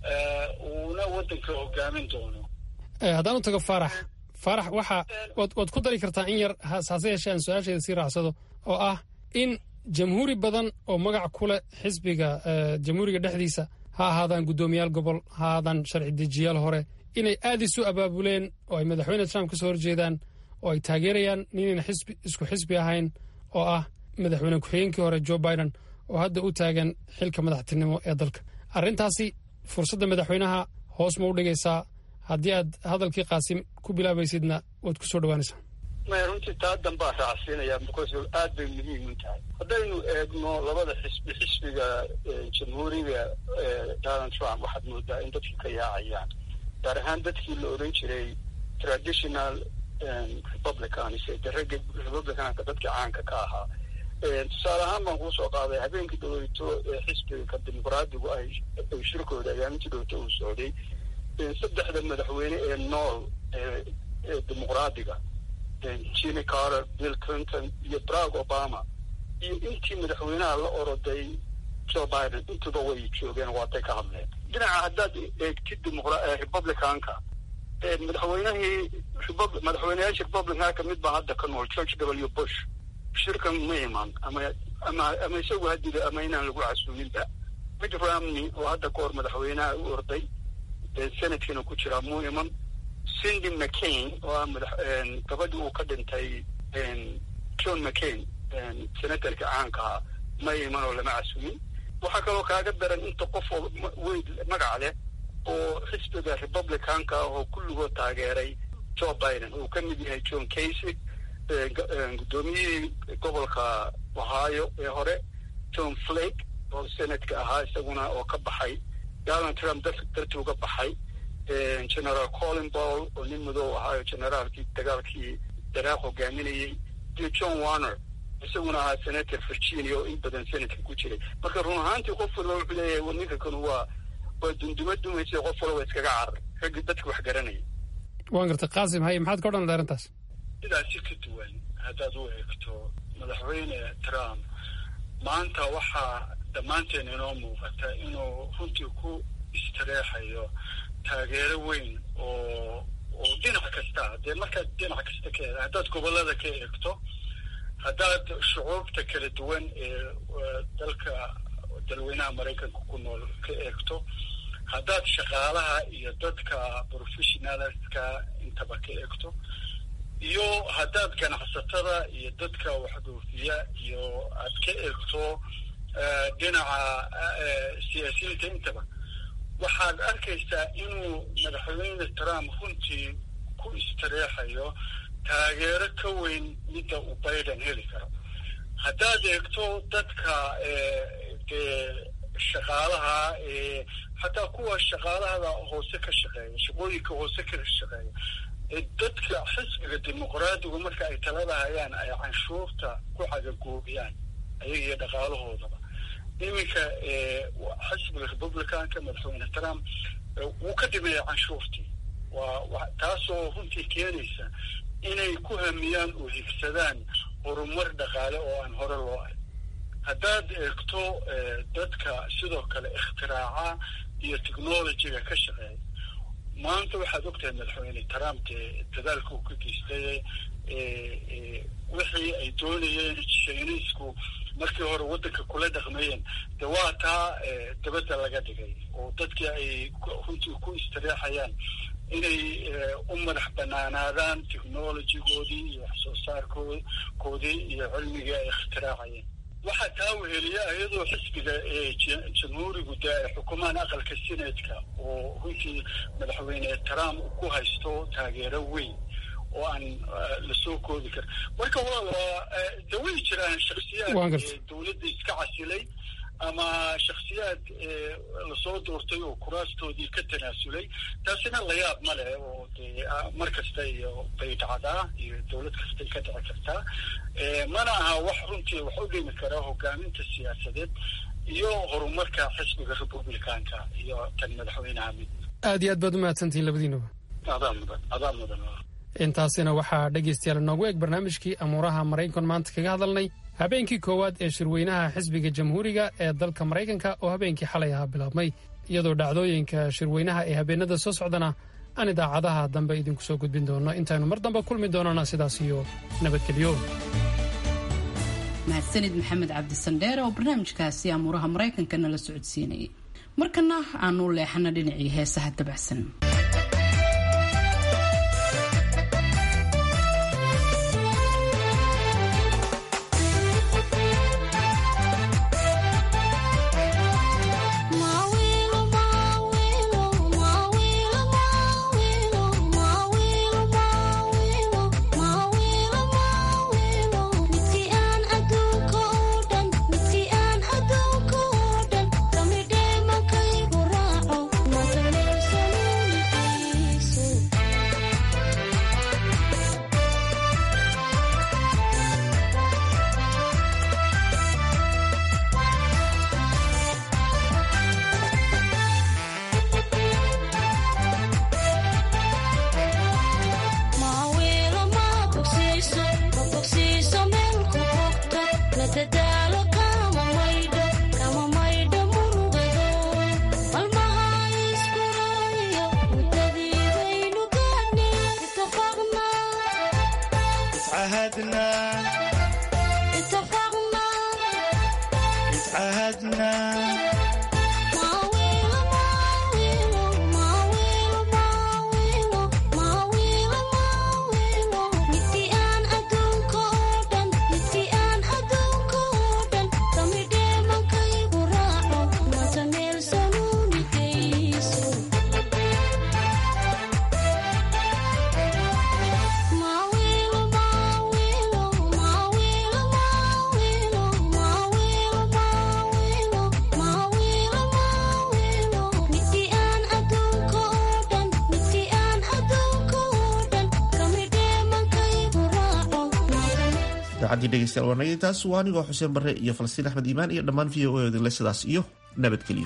Speaker 3: uuna waddanka hogaamin doono
Speaker 16: haddaan u tago faarax faarax waxa waad waad ku dari kartaa in yar hase yeeshee aan su-aasheeda sii raacsado oo ah in jamhuuri badan oo magac ku leh xisbiga jamhuuriga dhexdiisa ha ahaadaan guddoomiyaal gobol ha ahaadaan sharci dejiyaal hore inay aad isu abaabuleen oo ay madaxweyne trump ka soo horjeedaan oo ay taageerayaan ninayna xisbi isku xisbi ahayn oo ah madaxweyne ku-xigeenkii hore joe biden oo hadda u taagan xilka madaxtinimo ee dalka arrintaasi fursadda madaxweynaha hoos ma u dhigaysaa haddii aad hadalkii qaasim ku bilaabaysidna waad ku soo dhawaanaysaa
Speaker 3: maya runtii taa dambaa raacsiinaya because aad bay muhiim u tahay haddaynu eegno labada xisbi xisbiga jamhuuriga donald trump waxaad moodaa in dadkii ka yaacayaan gaar ahaan dadkii la odhan jiray traditional republicans de ragga republicanka dadkii caanka ka ahaa tusaale ahaan baan kuu soo qaaday habeenkii dhaweyto ee xisbiga dimuqraadigu ay shirkooda ayaamintii dhowto uu socday saddexda madaxweyne ee nool ee dimuqraadiga jimmy carter bill clinton iyo barack obama iyo intii madaxweynaha la oroday joe biden intuba way joogeen waatay ka hadleen dhinaca haddaad eegtid republicanka madaxweynihii madaxweyneyaasha republicanka kamid baa hadda ka nool george w bush shirkan ma iman ama ama ama isagu hadida ama inaan lagu casuuminba mitt romney oo hadda ka hor madaxweynaha u orday senadkiina ku jiraa muu iman cindy mccain oo ah madax gabadhii uu ka dhintay john mccain senatarka caanka ahaa ma iman oo lama casumin waxaa kaloo kaaga daran inta qof oo weyn magac leh oo xisbiga republicanka ah oo kulligood taageeray joe biden uu ka mid yahay john casey guddoomiyihii gobolka ohio ee hore john flake oo senadka ahaa isaguna oo ka baxay donald trump dartii uga baxay generaal colin ball oo nin madow ahaayo generaalkii dagaalkii daraaq hogaaminayey iyo john warner isaguna ahaa senator virginia oo in badan senadka ku jiray marka run ahaantii qof walba wuxuu leeyahay ninka kanu waa waa dunduma dumaysa qof walba iskaga carar raggii dadka wax garanaya
Speaker 16: waan gartay qaasim haye maxaad ka odhan lahay arrintaas
Speaker 3: sidaasi ka duwan haddaad u eegto madaxweyne trump maanta waxaa dhammaanteen inoo muuqata inuu runtii ku istareexayo taageero weyn oo oo dhinac kasta dee markaad dhinac kasta ka eeg haddaad gobollada ka eegto haddaad shucuubta kala duwan ee dalka dalweynaha maraykanka ku nool ka eegto haddaad shaqaalaha iyo dadka professionalska intaba ka eegto iyo haddaad ganacsatada iyo dadka waxdoofiya iyo aad ka eegto dhinaca siyaasiyiinta intaba waxaad arkaysaa inuu madaxweyne trump runtii ku istareexayo taageero ka weyn midda uu biden heli karo haddaad eegto dadka dee shaqaalaha xataa kuwa shaqaalahada hoose ka shaqeeya shaqooyinka hoose ka shaqeeya dadka xisbiga dimuqraadigu marka ay talada hayaan ay canshuurta ku cagagoobiyaan ayaga iyo dhaqaalahoodaba iminka xisbiga republicanka madaxweyne trump wuu ka dhimeeya canshuurtii waa taasoo runtii keenaysa inay ku hamiyaan oo higsadaan horumar dhaqaale oo aan hore loo arg haddaad eegto dadka sidoo kale ikhtiraacaa iyo technologyga ka shaqeeya maanta waxaad ogtahay madaxweyne trump dee dadaalka uu ka geystay wixii ay doonayeen shiiniisku markii hore waddanka kula dhaqmayeen de waa taa dabadda laga dhigay oo dadkii ay runtii ku istareexayaan inay u madax banaanaadaan technologygoodii iyo wax soo saarkoodii iyo cilmigii ay ikhtiraacayeen waxaa taa weheliya iyadoo xisbiga jamhuurigu dee ay xukumaan aqalka senatka oo runtii madaxweyne trump ku haysto taageero weyn oo aan lasoo koobi karin marka waa de way jiraan shaksiyaad dowladda iska casilay ama shaksiyaad lasoo doortay oo kuraastoodii ka tanaasulay taasina layaab ma leh oo dee mar kasta iyo bay dhacdaa iyo dowlad kastay ka dhici kartaa mana aha wax runtii wax u dhimi karaa hogaaminta siyaasadeed iyo horumarka xisbiga republicanka iyo tan madaxweynaha mid
Speaker 16: aad iyo aad baad u mahadsantihiin labadiinuba
Speaker 3: adaa mudan adaa mudan
Speaker 16: intaasina waxaa dhegaystayaal inoogu eg barnaamijkii amuuraha maraykan maanta kaga hadalnay habeenkii koowaad ee shirweynaha xisbiga jamhuuriga ee dalka maraykanka oo habeenkii xalay ahaa bilaabmay iyadoo dhacdooyinka shirweynaha ee habeenada soo socdana aan idaacadaha dambe idinku soo gudbin doono intaynu mar dambe kulmi doonana sidaas iyo nabadgelyo
Speaker 2: mahadsanid maxamed cabdisandheere oo barnaamijkaasi amuuraha maraykanka nala socodsiinayay markana aanu leexana dhinacii heesaha dabacsan
Speaker 1: idaacaddii dhegeystayaal waanagay taas waa anigoo xuseen barre iyo falastiin axmed iimaan iyo dhammaan v o a odinle sidaas iyo nabadgelyo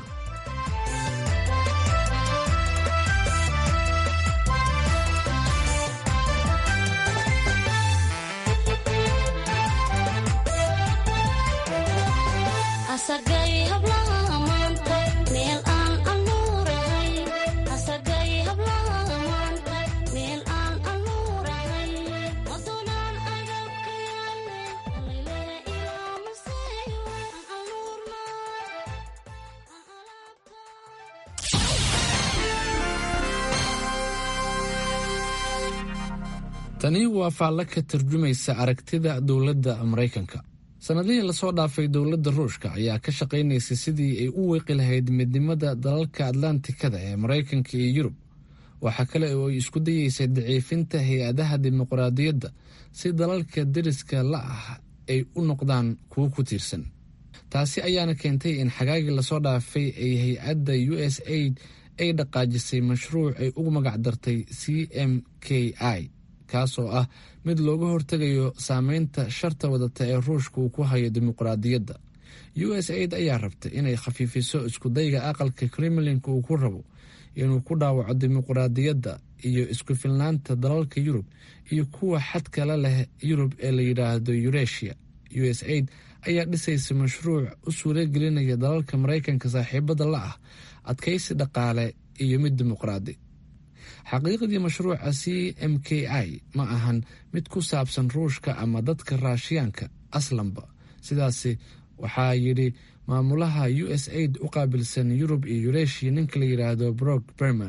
Speaker 21: tani waa faallo ka tarjumaysa aragtida dowladda maraykanka sannadihii lasoo dhaafay dowladda ruushka ayaa ka shaqaynaysay sidii ay u weeqi lahayd midnimada dalalka atlantikada ee maraykanka iyo yurub waxaa kale oo ay isku dayeysay daciifinta hay-adaha dimuqraadiyadda si dalalka deriska la ah ay u noqdaan kuwo ku tiirsan taasi ayaana keentay in xagaagii lasoo dhaafay ay hay-adda u s aid ay dhaqaajisay mashruuc ay ugu magac dartay c m k i kaasoo ah mid looga hortegayo saameynta sharta wadata ee ruushka uu ku hayo dimuqraadiyadda u s aid ayaa rabta inay khafiifiso iskudayga aqalka kremlinka uu ku rabo inuu ku dhaawaco dimuqraadiyadda iyo isku filnaanta dalalka yurub iyo kuwa xadkala leh yurub ee la yidhaahdo yuresia u s aid ayaa dhisaysa mashruuc u suuragelinaya dalalka maraykanka saaxiibada la ah adkaysi dhaqaale iyo mid dimuqraadi xaqiiqdii mashruuca c m k i ma ahan mid ku saabsan ruushka ama dadka raashiyaanka aslanba sidaasi waxaa yidhi maamulaha u s aid u qaabilsan yurub iyo yureeshia ninka la yidhaahdo brok berman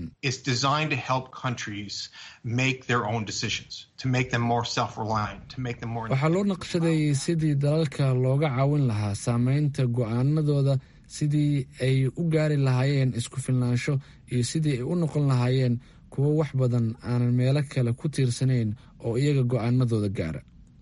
Speaker 21: waxaa loo naqshadeeyey sidii dalalka looga caawin lahaa saameynta go-aanadooda sidii ay u gaari lahaayeen isku filnaansho iyo sidii ay u noqon lahaayeen kuwo wax badan aanan meelo kale ku tiirsanayn oo iyaga go-aanadooda gaara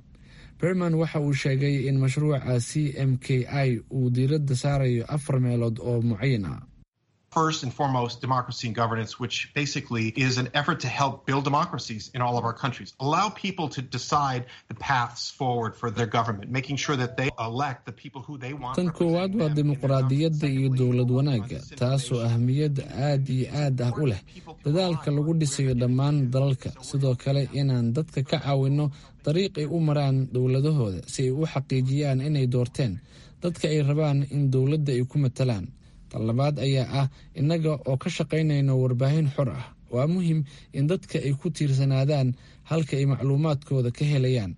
Speaker 21: berman waxa uu sheegay in mashruuca c m k i uu diiradda saarayo afar meelood oo mucayan ah
Speaker 22: First and foremost, democracy and governance, which basically is an effort to help build democracies in all of our countries. Allow people to decide the paths forward for their government, making sure that they elect the people who they want.
Speaker 21: tan koowaad waa dimuqraadiyadda iyo dowlad wanaagga taasoo ahmiyad aad iyo aad ah u leh dadaalka lagu dhisayo dhammaan dalalka sidoo kale inaan dadka ka caawinno dariiq ay u maraan dowladahooda si ay u xaqiijiyaan inay doorteen dadka ay rabaan in dowladda ay ku matalaan labaad ayaa ah innaga oo ka shaqaynayno warbaahin xor ah waa muhim in dadka ay ku tiirsanaadaan halka ay macluumaadkooda ka helayaan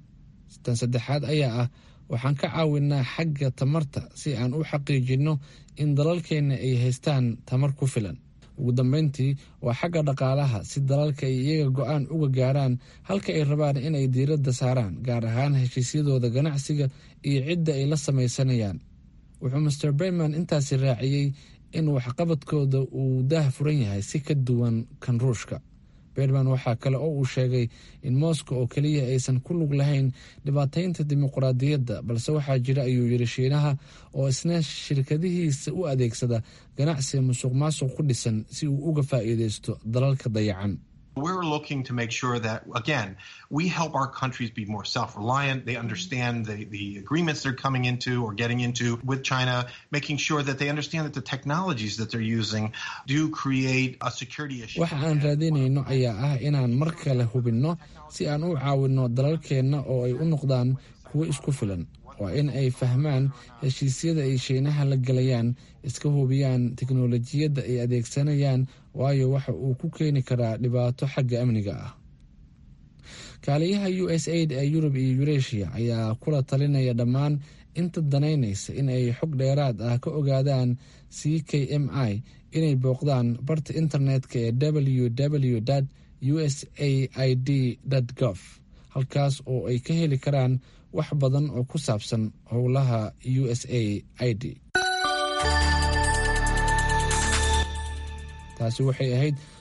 Speaker 21: tan saddexaad ayaa ah waxaan ka caawinaa xagga tamarta si aan u xaqiijinno in dalalkeenna ay haystaan tamar ku filan ugu dambeyntii waa xagga dhaqaalaha si dalalka ay iyaga go-aan uga gaaraan halka ay rabaan inay diiradda saaraan gaar ahaan heshiisyadooda ganacsiga iyo cidda ay la samaysanayaan wuxuu master berman intaasi raaciyey in waxqabadkooda uu daah furan yahay si ka duwan kan ruushka berman waxaa kale oo uu sheegay in moscow oo keliya aysan ku lug lahayn dhibaataynta dimuqraadiyadda balse waxaa jira ayuu yidhi shiinaha oo isna shirkadihiisa u adeegsada ganacsi musuq maasuq ku dhisan si uu uga faa'iidaysto dalalka dayacan
Speaker 22: We're looking to make sure that, again, we help our countries be more self reliant. They understand the, the agreements they're coming into or getting into with China, making sure that they understand that the technologies that they're using do create a security issue.
Speaker 21: waxa aan raadinayno ayaa ah inaan mar kale hubinno si aan u caawinno dalalkeenna oo ay u noqdaan kuwo isku filan waa in ay fahmaan heshiisyada ay shiinaha la gelayaan iska hubiyaan teknolojiyadda ay adeegsanayaan waayo waxa uu ku keeni karaa dhibaato xagga amniga ah kaaliyaha u s aid ee yurub iyo yureeshiya ayaa kula talinaya dhammaan inta danaynaysa in ay xog dheeraad ah ka ogaadaan c k m i inay booqdaan barta internetka ee w w u s a i d gov halkaas oo ay ka heli karaan wax badan oo ku saabsan howlaha u s a i d taasi waxay ahayd